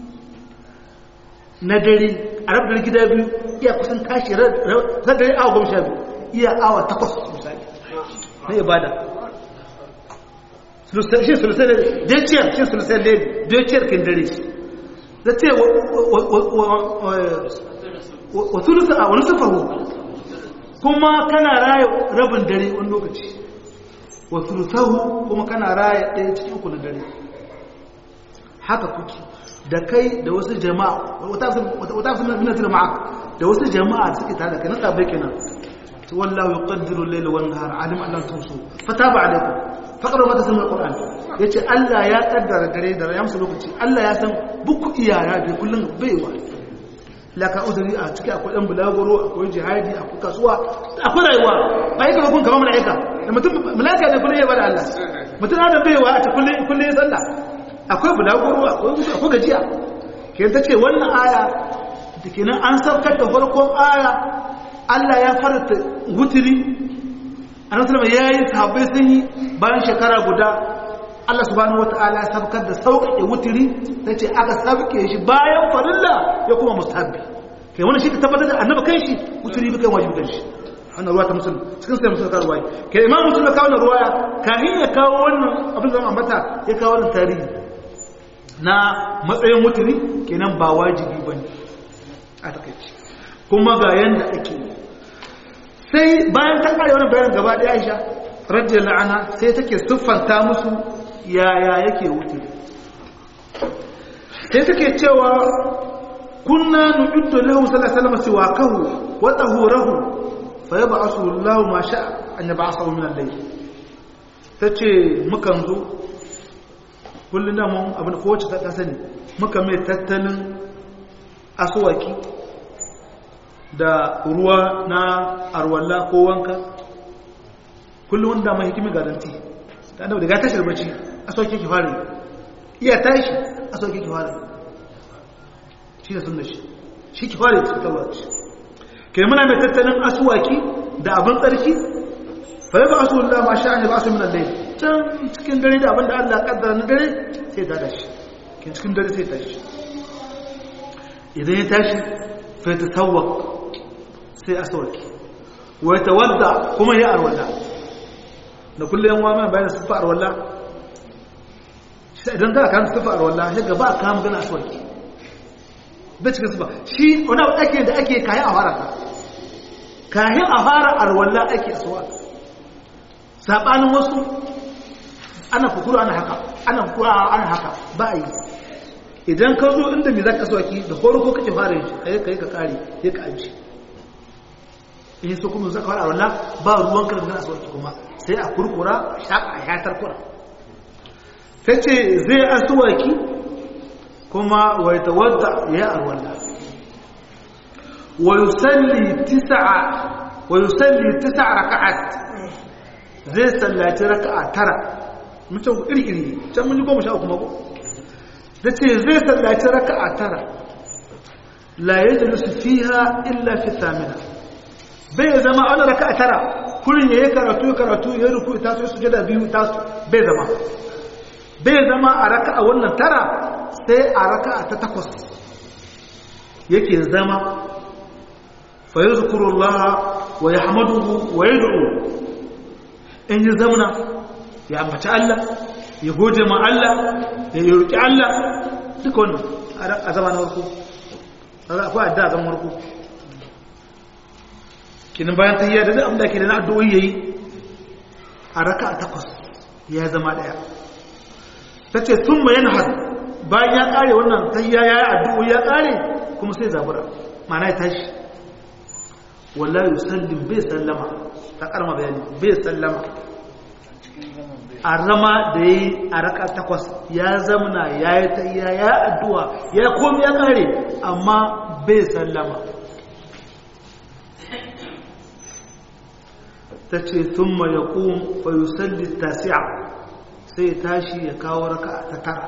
na dare a rabar gida biyu iya kusan tashi ran dare awa goma sha biyu iya awa takwas misali na ibada shi sulusai ne deciyar shi sulusai ne deciyar kin dare da ce wa sulusa a wani sufahu kuma kana raya rabin dare wani lokaci wa sulusahu kuma kana raya ɗaya cikin uku na dare haka kuke da kai da wasu jama'a wata fi minatar ma'a da wasu jama'a suke tare da kai na tsabai kenan ta wallahu yuqaddiru al-layla wan nahar alim an tusu fataba alaykum faqra ma tasma al-qur'an yace Allah ya kaddara dare da ya musu lokaci Allah ya san buku iyaya da kullun baiwa laka udri a ciki akwai dan bulagoro akwai jihadi akwai kasuwa akwai rayuwa ba yake kun kamar malaika da mutum malaika ne kullun ya bada Allah mutum adam baiwa a cikin kullun kullun ya sallah akwai bulaguro akwai mutu akwai gajiya ke ta ce wannan aya da ke nan an saukar da farkon aya Allah ya farta wutiri a nan sulama ya yi sahabbai sun yi bayan shekara guda Allah subhanahu wa ta'ala ya saukar da sauƙaƙe wutiri ta ce aka sauƙe shi bayan farilla ya kuma mustahabbi kai wani shi ka tabbatar da annaba kai shi wutiri bi kai wajibi kan shi wannan ruwa ta musulun cikin sai musulun kawo ruwaya kai imam musulun ya kawo wannan ruwaya kahin ya kawo wannan abin zama ambata ya kawo wannan tarihi na matsayin mutuni kenan ba wajibi ba ne a takaici kuma ga yadda ake sai bayan ta kare wani bayan gaba da aisha radiyar la'ana sai take siffanta musu yaya yake wuturi sai take cewa kunna nu'iddu lahu sallallahu alaihi wasallam siwakahu wa tahurahu fa yab'athu Allahu ma sha'a an yab'athu min al-layl tace mukan zo kullum da mun abin kowace ta sani muka mai tattalin asuwaki da ruwa na arwalla ko wanka kullum wanda mai hikimi garanti ta da daga tashar bacci asuwaki ki fara iya tashi asuwaki ki fara shi da sunna shi shi ki fara ta tawaci kai muna mai tattalin asuwaki da abin tsarki fa yaba asulullah ma sha'ani ba su min al-layl can cikin dare da abinda Allah kaddara na dare sai ta tashi kin cikin dare sai tashi idan ya tashi fa ta tawwa sai a sauki wa tawadda kuma ya arwala da kullum yan wama bayan sifa arwalla idan ka kan sifa arwalla sai gaba ka magana aswaki bai cikin sifa shi wani abu ake da ake kayan a fara ka kayan a fara arwalla ake aswaki sabanin wasu ana kukuru ana haka ana kukuru ana haka ba a yi idan ka zo inda mai za ka aswaki da farko kake fara yin shi kai ka kare ya ka aji in so kuma zaka fara wannan ba ruwan ka da aswaki kuma sai a kurkura shaka a yatar kura tace zai aswaki kuma wa yatawadda ya arwalla wa yusalli tis'a wa yusalli tis'a raka'at zai sallaci raka'a tara mutum iri iri can mun ji goma sha uku mako tace zai sallaci raka'a tara la yajlisu fiha illa fi thamina bai zama wani raka a tara kurin ya yi karatu ya karatu ya yi ruku ta su sujada biyu ta su bai zama bai zama a raka a wannan tara sai a raka ta takwas yake zama fa yi zukurullaha wa ya hamaduhu wa ya du'u in yi zamana ya ambaci Allah ya goje ma Allah ya yi roƙi Allah duka wannan a zama na warko akwai adda a zama warko kinin bayan tahiyya da duk abin da ke da na addu'o'i yayi a raka'a takwas ya zama daya tace thumma yanhad bayan ya kare wannan tahiyya yayi addu'o'i ya kare kuma sai zabura ma'ana ya tashi wallahi yusallim bai sallama ta karma bayani bai sallama a rama da yayi a raka'a takwas ya zamana yayi tahiyya ya addu'a ya komai ya kare amma bai sallama ta ce sun ma ya ƙun fayusalli tasi'a sai ya tashi ya kawo raka ta tara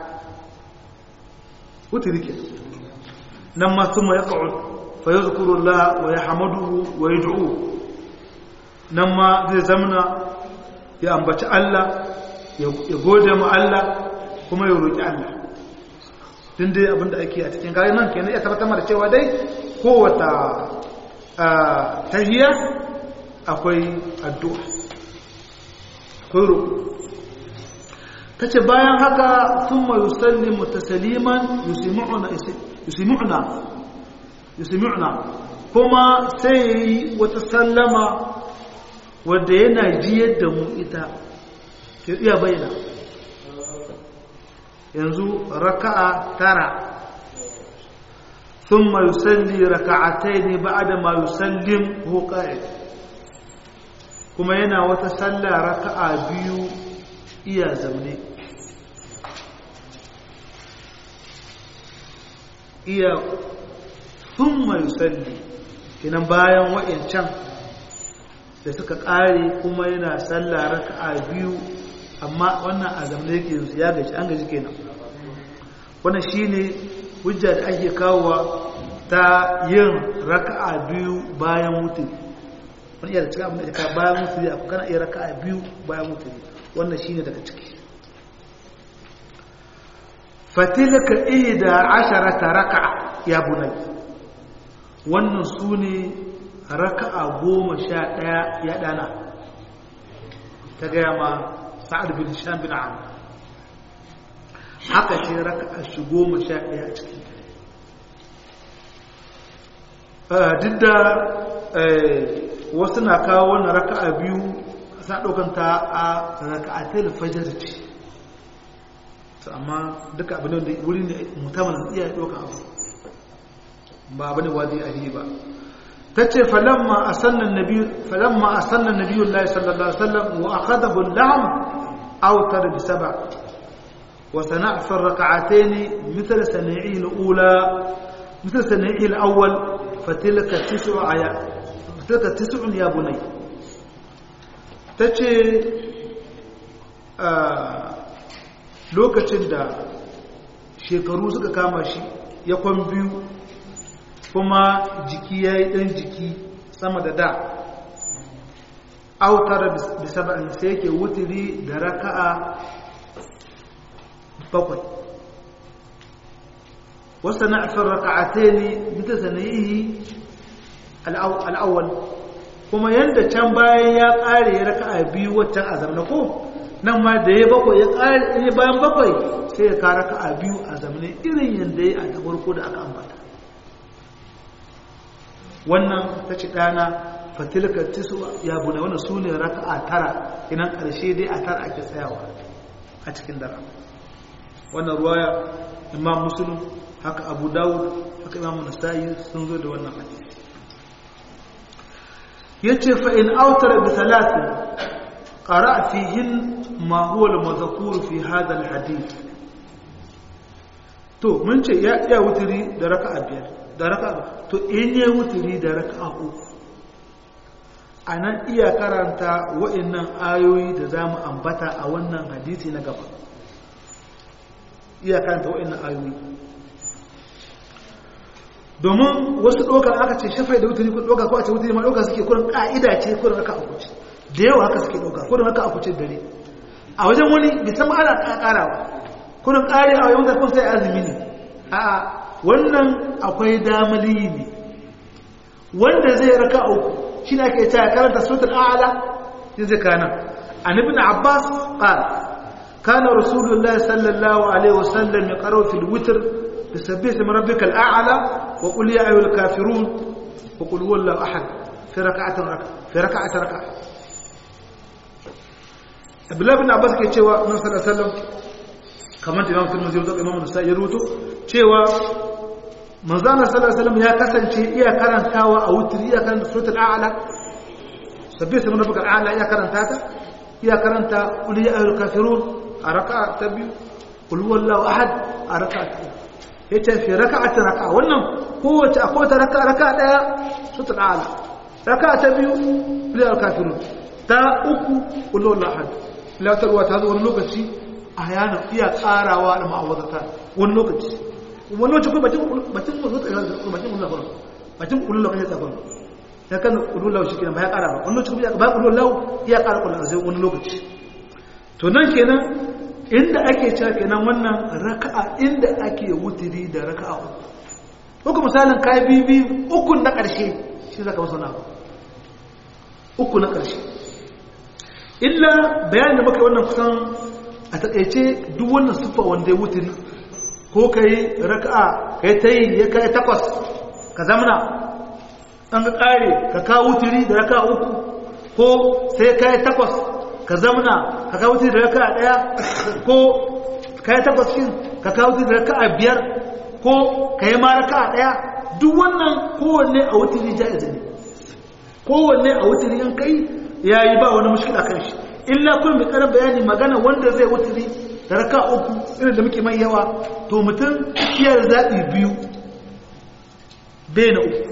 wuce rike nan ma sun ma ya ƙa'ud fayu zukurullah wa ya hamadu wa ya du'u nan ma zai zamana ya ambaci Allah ya gode ma Allah kuma ya roƙi Allah din dai abinda ake a cikin kayan nan kenan ya tabbatar da cewa dai kowata tahiyya akwai addu'a akwai roƙo ta ce bayan haka sun ma yusalli mutasaliman yusimu'na kuma sai ya yi wata sallama wadda yana jiyar da mu ita ke iya bayyana yanzu raka'a tara ثم يصلي ركعتين بعد ما يسلم هو قائد kuma yana wata sallah raka'a biyu iya zaune iya thumma yusalli kinan bayan wa'ancan da suka kare kuma yana sallah raka'a biyu amma wannan a zaune yake su ya gaji an gaji kenan wannan shine hujja da ake kawowa ta yin raka'a biyu bayan mutum wani iya da cikin abin da ka bayan mutum ya kana iya raka'a biyu bayan mutum wannan shine daga ciki fatilka ihda asharata raka'a ya bunai wannan su ne raka'a goma sha ɗaya ya ɗana ta gaya ma sa'ad bin shan bin amu haka ce raka'a shi goma sha ɗaya a ciki duk da wasu na kawo wannan raka'a biyu sa ɗaukanta a raka'a ta fajar ce amma duka abin da wuri ne mutamar iya ɗaukan abu ba abin da wadi a ba ta ce falamma a sannan nabiyun lai sallallahu alaihi wasallam wa akhada bullam autar bi saba wa sana'a fi raka'atayn mithl sani'i al-ula mithl sani'i al-awwal fatilka tis'u aya fatilka tis'un ya bunay tace lokacin da shekaru suka kama shi ya kwan biyu kuma jiki ya yi ɗan jiki sama da da autar da saba'in sai yake wuturi da raka'a bakwai wasu na afin raka'ate ne bita sanayi al'awwal kuma yanda can bayan ya ƙare ya raka a biyu waccan a zamna ko nan ma da ya bakwai ya ƙare ya bayan bakwai sai ya kara raka a biyu a zamne irin yanda ya a da farko da aka ambata wannan ta ci ɗana fatilka tisu ya bune wannan su ne raka a tara inan ƙarshe dai a tara ake tsayawa a cikin dara wannan ruwaya imam muslim haka abu dawud haka imam nasa'i sun zo da wannan hadisi yace fa in autara bi thalathin qara'a fihin ma huwa al-madhkur fi hadha al-hadith to mun ce ya iya wuturi da raka'a biyar da raka'a to in ya wuturi da raka'a uku anan iya karanta wa'annan ayoyi da zamu ambata a wannan hadisi na gaba iya karanta wa'annan ayoyi domin wasu ɗaukar aka ce shafai da wuturi kun ɗauka ko a ce wuturi ma ɗauka suke kurin ƙa'ida ce kurin aka aku ce da yawa haka suke ɗauka kurin aka aku ce dare a wajen wani bisan ma ana ƙarawa kurin ƙari a wajen kun sai azumi ne a wannan akwai damali ne wanda zai raka uku shi ne ake cewa karanta suratul a'la ya zai kana an ibn abbas qala kana rasulullahi sallallahu alaihi wasallam yaqra'u fil witr بسبح اسم ربك الأعلى وقل يا أيها الكافرون وقل هو الله أحد في ركعة ركعة في ركعة ركعة Abdullahi bin Abbas ke cewa Annabi sallallahu alaihi wasallam kamar Imam Tirmidhi da Imam Nasa'i ya rubuto cewa manzo Allah sallallahu alaihi wasallam ya kasance iya karantawa a wutri iya karanta suratul a'la sabbi ismi rabbikal a'la iya karanta ta iya karanta qul ya ayyuhal kafirun a raka'a ta biyu qul huwallahu ahad a raka'a ta ya ce fi raka'at raka'a wannan kowace akwai ta raka'a raka'a daya sutul ala raka'a ta biyu lil kafirun ta uku ulul ahad la tarwa ta zo wani lokaci ayana iya karawa da ma'awazata wani lokaci wani lokaci ko bacin bacin ko zuwa bacin ulul ahad bacin ulul ahad ta gwamnati ya kan ulul ahad shi kenan ba ya kara ba wani lokaci ba ulul ahad ya kara kullu sai wani lokaci to nan kenan inda ake cewa kenan wannan raka'a inda ake wutiri da raka'a uku uku misalin kai bibi uku na ƙarshe shi zaka wasu na uku na ƙarshe illa bayanin da muka yi wannan kusan a taƙaice duk wannan siffa wanda ya wutiri ko ka yi raka'a ka yi ta yi ya kai takwas ka zamana an ga ƙare ka kawo wutiri da raka'a uku ko sai ka yi takwas ka zamana ka kawo da raka daya ko ka yi takwas shin ka kawo da raka biyar ko ka yi ma raka daya duk wannan kowanne a wutiri jaiz ne kowanne a wutiri in kai ya yi ba wani mushkila kan shi illa kun bi karin bayani magana wanda zai wutiri da raka uku irin da muke mai yawa to mutum kiyar zaɓi biyu bai na uku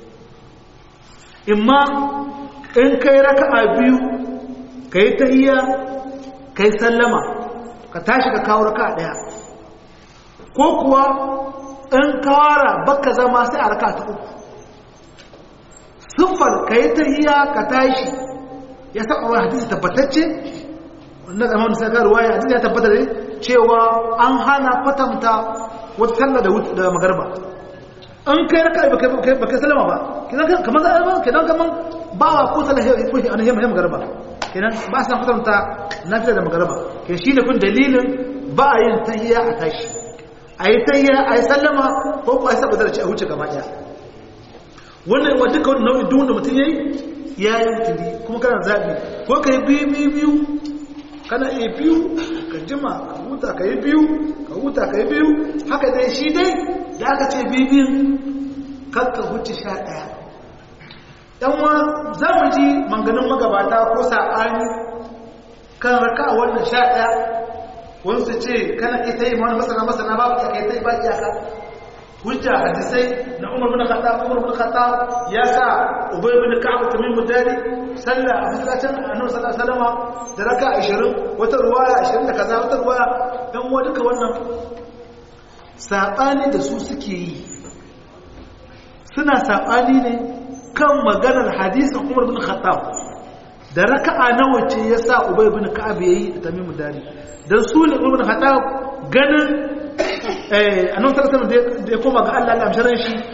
imma in kai raka'a biyu ka yi tahiyya ka yi sallama ka tashi ka kawo raka ɗaya ko kuwa in kawara baka zama sai a raka ta uku siffar ka yi tahiyya ka tashi ya saba wani hadisi tabbatacce wannan zama da saka ruwaya hadisi ya tabbata da cewa an hana kwatanta wata sallah da magarba in kai raka ba kai sallama ba kamar zama kenan kamar ba wa ko sallah ya yamma magarba kenan ba sa kwatanta lafiya da magaraba ke shi ne kun dalilin ba a yin tahiya a tashi a yi tahiya a yi sallama ko ko a yi saboda ci a wuce gaba ɗaya wannan wa duka wani nau'in duk da mutum ya yi ya yi tuli kuma kana zaɓi ko ka yi biyu biyu biyu kana iya biyu ka jima ka huta ka yi biyu ka huta ka yi biyu haka dai shi dai da aka ce biyu biyun kan ka huce sha ɗaya ɗanwa za mu ji manganin magabata ko saɓani kan raka a wannan sha ɗaya wani su ce kana ita yi wani masana masana babu ya kai ta yi ba iyaka hujja hadisai na umar bin khattab umar bin khattab ya sa ubay bin ka'ab tamim mudari sallah a masallacin annabi sallallahu alaihi wasallam da raka 20 wata ruwaya 20 da kaza wata ruwaya dan uwa duka wannan saɓani da su suke yi suna saɓani ne kan maganar hadisin Umar bin Khattab da raka'a nawa ce yasa Ubay bin Ka'ab yayi da Tamim Dari dan su ne Umar bin Khattab ganin eh annabi sallallahu alaihi wasallam da ya koma ga Allah Allah amsharan shi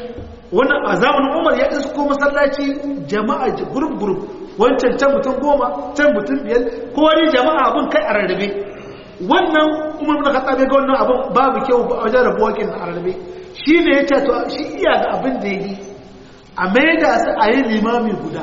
wannan a zamanin umar ya isko masallaci jama'a gurub gurub wancan can mutum goma can mutum biyar ko wani jama'a abin kai a rarrabe wannan umar bin khattab ga wannan abin babu kyau a wajen rabuwa kin a rarrabe shi ne ya ce to shi iya ga abin da yi a maida su a yi limami guda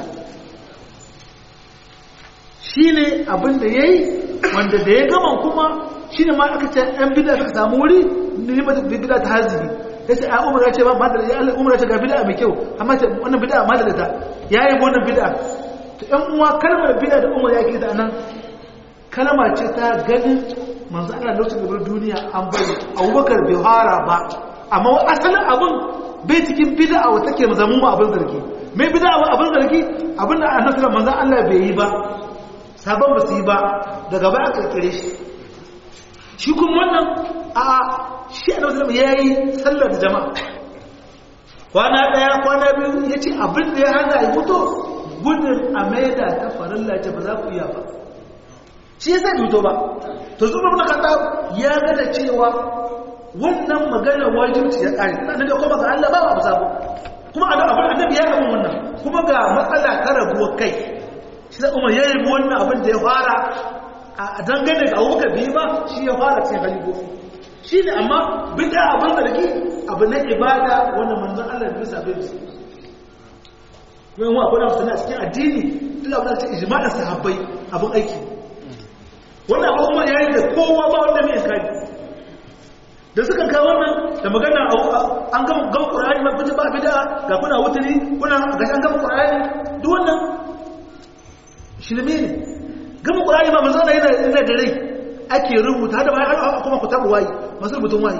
shi ne abin da ya yi wanda da ya gama kuma shi ne ma aka ce ‘yan bida suka samu wuri ne mata bida ta haziki ya ce a umar ya ce ba ma da ya umar ya ce ga bida mai kyau amma ce wannan bida ma da ta ya yi wannan bida to ‘yan uwa kalmar bida da umar ya ke da nan kalma ce ta ganin manzo ana lokacin gabar duniya an bari abubakar bai fara ba amma asalin abin bai cikin bida a wata ke mazamu ma abin zargi mai bida abin zargi abin da annabi manzo Allah bai yi ba sabon ba su yi ba daga baya kirkire shi shi kuma wannan a shi a nasarar ya yi sallar da jama'a kwana daya kwana biyu ya ce abin da ya hana yi mutu gudun a maida ta farilla ce ba za ku iya ba shi ya sa mutu ba to zuwa na kasa ya gada cewa wannan magana wajibci ya kare na da kuma ga Allah ba abu sabo kuma abin annabi ya abin wannan kuma ga matsala ta rabuwar kai shi da umar ya yi wannan abin da ya fara a dangane ga abubakar biyu ba shi ya fara cikin halifofi shi ne amma bida abin zargi abu na ibada wanda manzan allah da bisa bai musu wani wa abu na musulmi a cikin addini duk abin da ta ijma'in sahabbai abin aiki wannan abu umar ya yi da kowa ba wanda mai kari da suka kawo wannan da magana an gama gama ƙura'ani ma kuji ba bida ga kuna wuturi kuna gashi an gama ƙura'ani duk wannan shirme ne gama ƙurari ba manzana yana yana da rai ake rubuta da bayan kuma ku taɓa wayi masu rubutun wayi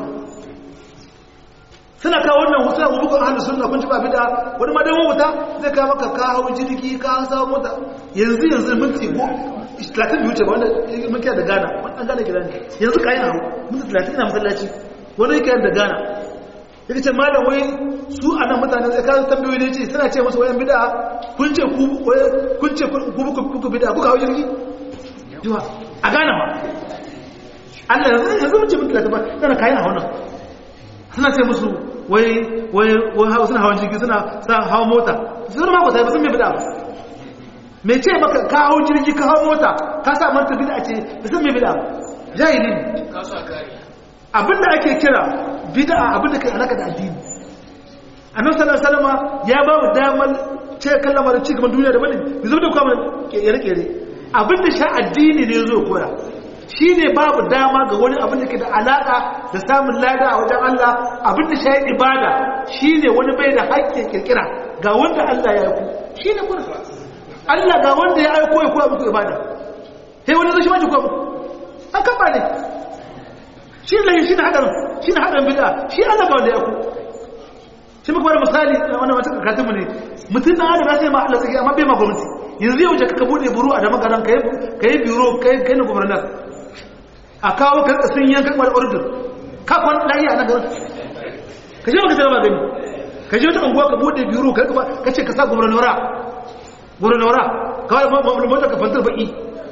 suna kawo wannan wasu na bubukun ahalus sunna kun ci ba bida wani ma dan wuta zai kawo maka ka hawo jirgi ka samu mota yanzu yanzu minti ko 30 biyu ce ba wanda mun kiyaye da Ghana wannan Ghana gidan ne yanzu kai na minti 30 ina masallaci wani yake da Ghana yake ce malam wai su a nan mutane sai kawo tambayoyi ne ce suna ce masu wayan bida kun ce ku kun ce ku buku bida kuka hau jirgi jiwa a gane ma Allah yanzu yanzu mun ce mun tilata ba kana kayan hawa nan suna ce musu wai wai wai hawa suna hawan jirgi suna sa hawa mota sun ma ba sun me bida ba me ce maka ka hau jirgi ka hau mota ka sa manta bida ce ba sun me bida ba jahili ne ka sa kare abinda ake kira bid'a abinda kai alaka da addini annabi sallallahu alaihi wasallam ya ba mu damar ce kallama da cigaban duniya da bane yanzu da kuma kere kere abinda sha addini ne zo koya shine babu dama ga wani abin da ke da alaka da samun lada a wajen Allah abinda sha ibada shine wani bai da haƙƙin kirkira ga wanda Allah ya aiko shine kuma Allah ga wanda ya aiko ya koya muku ibada sai wani zai shi ma ji koya muku an kafa ne shi ne shi ne hadarin shi ne hadarin bid'a shi Allah ga wanda ya ku shi muka bada misali wannan wata kakatun mu ne mutum na adam ya sai ma Allah tsaki amma bai ma gwamnati yanzu yau ka bude buru a dama garan kai kai biro kai kai na gwamnati a kawo ka rika sun yanka kwal order ka kwan lafiya na garin ka je maka tarba gani ka je wata unguwa ka bude biro ka ka ce ka sa gwamnati gwamnati ka wani mota ka fantar baki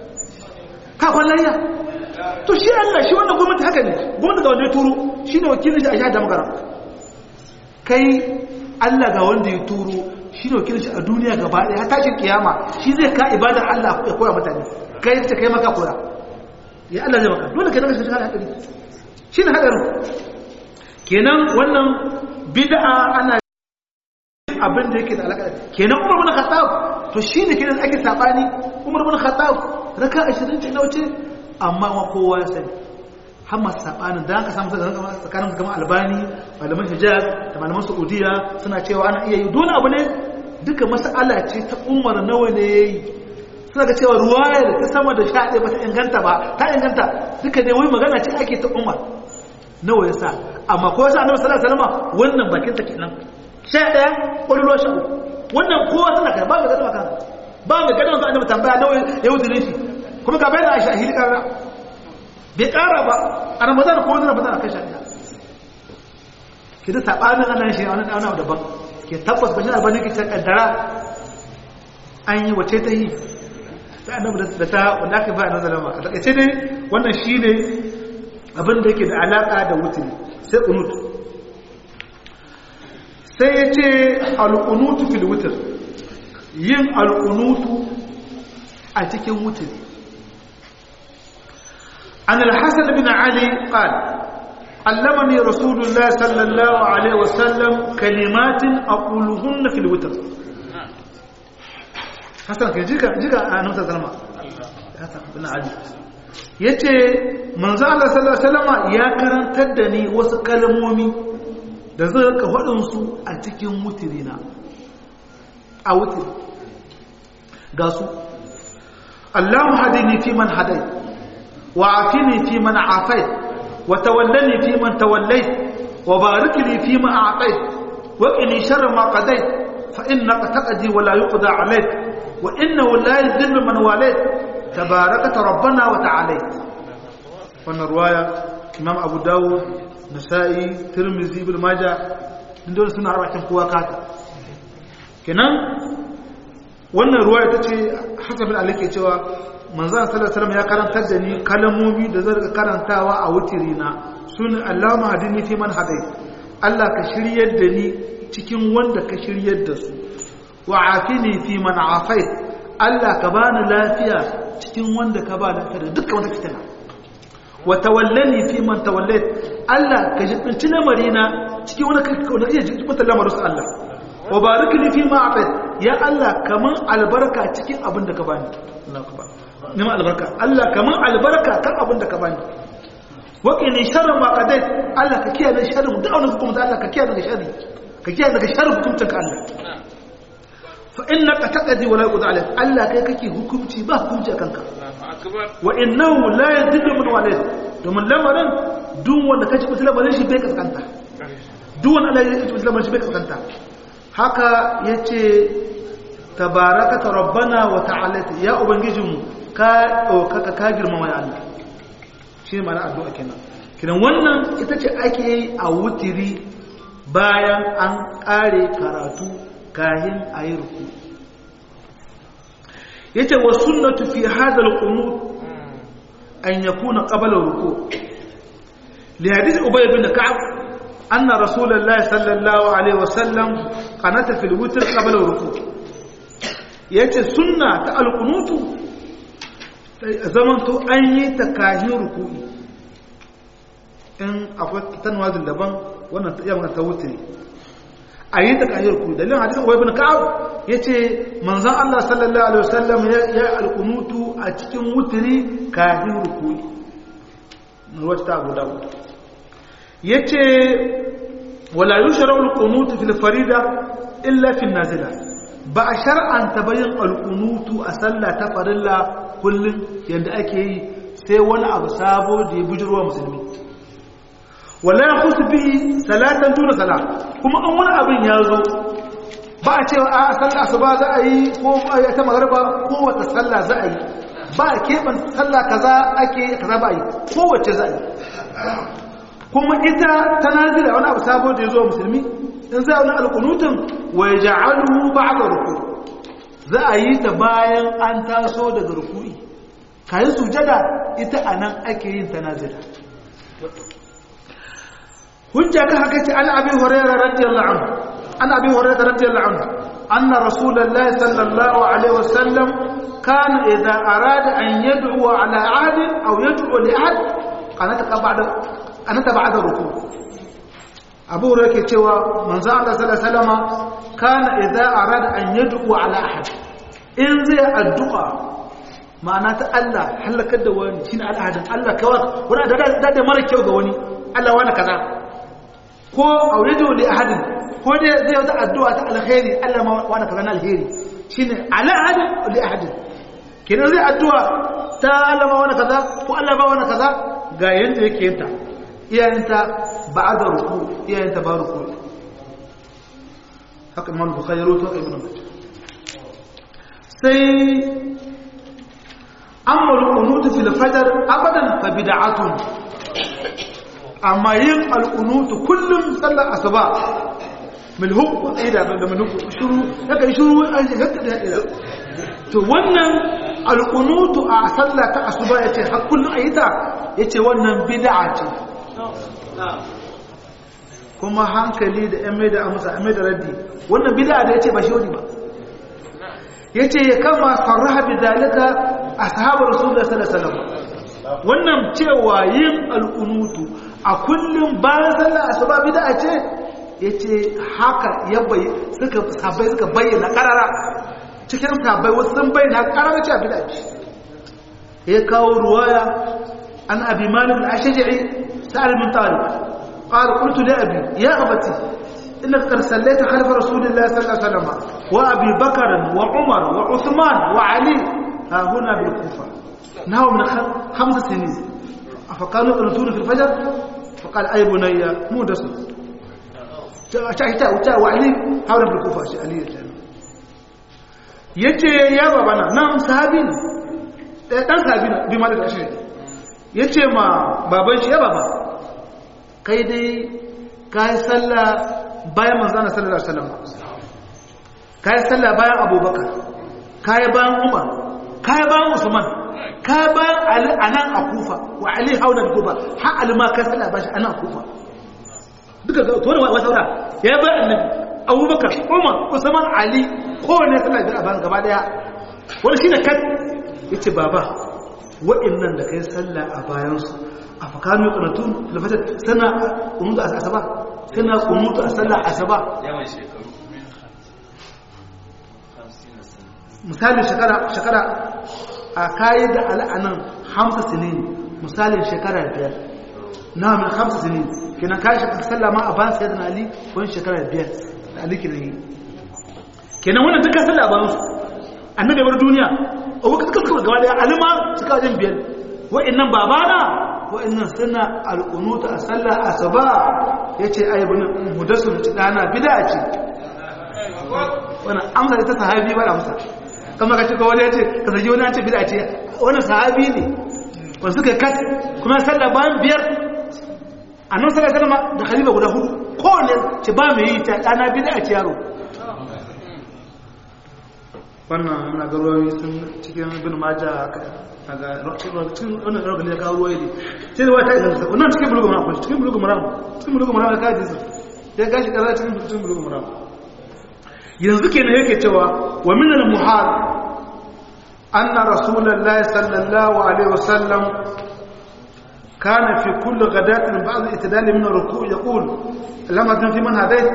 ka kwan lafiya to shi Allah shi wannan gwamnati haka ne gwamnati ga wanda ya turo shi ne wakilin shi a sha da magana kai Allah ga wanda ya turo shi ne wakilin shi a duniya gaba ɗaya har tashin kiyama shi zai ka ibadar Allah ya koya mutane kai ta kai maka koya ya Allah zai maka dole kai daga shi hadari shi ne hadarin kenan wannan bid'a ana abin da yake da alaka kenan Umar bin Khattab to shine kenan ake sabani Umar bin Khattab raka 20 ce nauce amma ma kowa ya sani har masu saɓanin da aka samu tsakanin su kama albani malaman hijaz da malaman saudiya suna cewa ana iya yi dole abu ne duka mas'ala ce ta umar nawa ne ya yi suna ga cewa ruwaya da ta sama da sha ɗaya ba ta inganta ba ta inganta duka ne wai magana ce ake ta umar nawa ya sa amma ko yasa annabi sallallahu alaihi wasallam wannan bakin ta kenan sha ɗaya ƙwallo sha uku wannan kowa suna kai ba mai gada maka ba mai gada maka annabi tambaya nawa ya wuce shi kuma ga bayan aisha hili ƙara bai ƙara ba a ramadan ko wani ramadan a kai shaɗa ke da saɓanin ana shi wani ɗauna daban ke tabbas bashin albani ke can ƙaddara an yi wace ta yi ta annabi da ta wanda aka bayan nazar ma a takaice ne wannan shi ne abin da yake da alaƙa da wuturi sai unut sai ya ce al'unutu fil wutar yin al'unutu a cikin wutar an al-hassan bin ali qal علمني رسول الله صلى الله عليه وسلم كلمات أقولهن في الوتر حسن كي جيكا جيكا أنا سلمى حسن بن علي yace manzo Allah sallallahu alaihi wasallam ya karantar da ni wasu kalmomi da zai ka faɗin su a cikin mutirina a wutir ga su Allahu hadini fi man hadai wa afini fi man afait wa tawallani fi man tawallait wa barik li fi ma a'tait wa qini sharra ma qadait fa innaka taqdi wa la yuqda alayk wa innahu la yadhillu man walayt tabarakata rabbana wa ta'ala wannan ruwaya imam abu dawud nasa'i tirmizi ibn majah dole suna harbakin kowa kata kenan wannan ruwaya tace hasan bin ali ke cewa manzon sallallahu alaihi wasallam ya karantar da ni kalamomi da zan karantawa a wutirina sunan allahumma hadini fi man hadai Allah ka shiryar da ni cikin wanda ka shiryar da su wa afini fi man afait Allah ka bani lafiya cikin wanda ka ba lafiya da dukkan wata fitina wa tawallani fi man tawallayt Allah ka jibinci lamarina cikin wanda kake wanda kake jibinta lamarin Allah wa barik li fi ma atait ya Allah kaman albarka cikin abin da ka bani Allahu akbar nima albarka Allah kaman albarka kan abin da ka bani wa qini sharra ma qadait Allah ka kiyaye sharri da wani hukunta Allah ka kiyaye daga sharri ka kiyaye daga sharri hukuncin ka Allah fa innaka taqdi wa la yuqda alayk Allah kai kake hukunci ba hukunci akan ka wa innahu la yadhillu min walid domin lamarin duk wanda kace mutum lamarin shi bai kaskanta duk wanda Allah ya kace mutum lamarin shi bai kaskanta haka yace tabarakata rabbana wa ta'ala ya ubangijinmu ka ɗaukaka ka girmama ya Allah shi mana addu'a kenan kidan wannan ita ce ake yi a wutiri bayan an ƙare karatu kahin a yi ruku ya ce wa sunnatu fi hadal qunut an yakuna qabla ruku li hadith ubay bin ka'ab anna rasulullahi sallallahu alaihi wasallam qanata fil witr qabla ruku yace sunna ta alqunutu zaman to an yi ta kahin ruku'i in akwai tanwazin daban wannan yamma ta wutri a yi ta kahiyar ku dalilin hadisin wai bin ka'ab ya ce manzan Allah sallallahu alaihi wasallam ya alkunutu a cikin wutiri kahiyar rukuni wacce ta abu dawud ya ce wala yi sharar alkunutu fil farida illa fil nazila ba a shar'anta bayan alkunutu a sallah ta farilla kullum yadda ake yi sai wani abu sabo da ya bujirwa musulmi wala ya kusa bi salatan tuna sala kuma an wani abin ya zo ba a cewa a sallah asuba za a yi ko ta magarba ko wata sallah za a yi ba a keɓan sallah kaza ake kaza ba a yi kowace za a yi kuma ita ta nazira wani abu sabo da ya zo musulmi in za a wani alkunutun wa ya ja'alu ba a ruku za a yi ta bayan an taso daga ruku'i kayan sujada ita a nan ake yin ta nazira hujja kan haka ce an abi hurairah radiyallahu anhu an abi hurairah radiyallahu anhu anna rasulullahi sallallahu alaihi wasallam kana idza arada an yad'u ala ahad aw yad'u li ahad qanata ba'da qanata ba'da ruku abu hurairah ke cewa manzo Allah sallallahu alaihi wasallam kana idza arada an yad'u ala ahad in zai addu'a ma'ana ta Allah halakar da wani shine al'adun Allah kawai wani da da mara kyau ga wani Allah wani kaza ko auridu li ahadin ko dai zai wata addu'a ta alkhairi Allah ma wani kaza na alheri shine ala ahadin li ahadin kenan zai addu'a ta Allah ma wani kaza ko Allah ba wani kaza ga yanda yake yinta iyayenta ba'da ruku iyayenta ba ruku haka Imam Bukhari rawaito Ibn Majah sai amma al-qunut fil fajr abadan fa bid'atun amma yin al'unutu kullum sallar asuba milhuk ida da milhuk shuru daga shuru an shiga da ida to wannan al'unutu a sallar ta asuba yace har kullum ayi ta yace wannan bid'a ce kuma hankali da yan mai da amsa yan mai da raddi wannan bid'a da yace ba shi wani ba yace ya kama sarraha bi dalika ashabu rasulullahi sallallahu alaihi wasallam wannan cewa yin al'unutu a kullum bayan sallar asuba bid'a ce yace haka ya bai suka sabai suka bayyana karara cikin sabai wasu sun bayyana karara cewa bid'a ce ya kawo ruwaya an abi malik al-ashja'i sa'al min tariq قال قلت لأبي يا أبتي إنك قد صليت خلف رسول الله صلى الله عليه وسلم وأبي بكر وعمر وعثمان وعلي ها هنا بالكوفة نهوا من خمس سنين فقالوا يقنطون في الفجر فقال أي بني مو دسم شاهدت وعلي هنا بالكوفة علي yace ya babana nan sahabi ne dan sahabi ne bi malik ashiri yace ma baban shi ya baba kai dai ka yi sallah bayan manzana sallallahu alaihi wasallam ka yi sallah bayan abubakar ka yi bayan umar ka yi bayan usman ka yi bayan ali a nan a kufa wa ali hauna da kufa har alima ka sallah ba shi a nan a kufa duka ga to wani wata wata ya yi bayan annabi abubakar umar usman ali kowane sallah biyar a bayan gaba daya wani shi ne kan ya ce baba wa'annan da ka yi sallah a bayansu a fakanu ƙanatun lafatar sana kunutu a asaba sana kunutu a sallar asaba yawan shekaru misali shekara shekara a kayi da al'anan hamsa sinin misalin shekara biyar na min hamsa sinin kenan kayi shekara sallah ma a ban sai da ali wani shekara biyar da ali kenan yi kenan wannan duka sallah ba su annabi bar duniya a wakil kakar gaba daya alima suka wajen biyar wa'annan babana wa'annan suna al'unuta a sallar asaba ya ce aibin mudassir ci dana bida ce wani amsa da ta sahabi ba da amsa kama ka cika wani ya ce ka zagi wani ya ce bida ce wani sahabi ne wani suka kat kuma sallar bayan biyar a nan sallar salama da khalifa guda hudu kowane ce ba mai yi ta dana bida ce yaro wannan muna garuwa sun cikin bin maja daga cikin wannan ɗaukar ya kawo ruwa ne sai da wata idan wannan cikin bulugu mara kwanci cikin bulugu mara cikin bulugu mara da kaji su ya gashi kaza cikin cikin bulugu mara yanzu kenan yake cewa wa min al muhal anna rasulullahi sallallahu alaihi wasallam kana fi kulli ghadatin ba'd itidal min ruku' yaqul lam adun fi man hadayt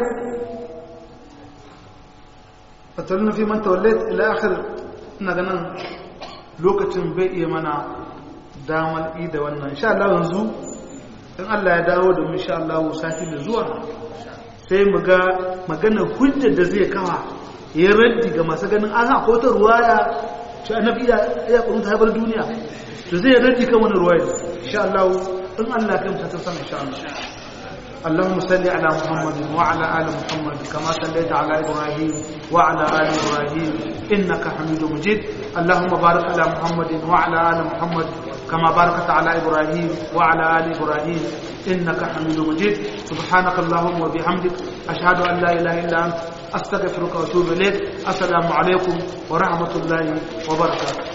fatalna fi man tawallayt ila akhir ina ganin lokacin bai iya mana damar yi da wannan sha Allah yanzu in Allah ya dawo da mu sha Allah sati da zuwa sai mu ga magana hujjar da zai kawa ya raddi ga masu ganin an haka wata ruwaya shi annabi ya ya kurun ta bar duniya to zai raddi kan wannan ruwaya insha Allah in Allah ya kamta ta sama insha Allah اللهم صل على محمد وعلى ال محمد كما صليت على ابراهيم وعلى ال ابراهيم انك حميد مجيد اللهم بارك على محمد وعلى ال محمد كما باركت على ابراهيم وعلى ال ابراهيم انك حميد مجيد سبحانك اللهم وبحمدك اشهد ان لا اله الا انت استغفرك واتوب اليك السلام عليكم ورحمه الله وبركاته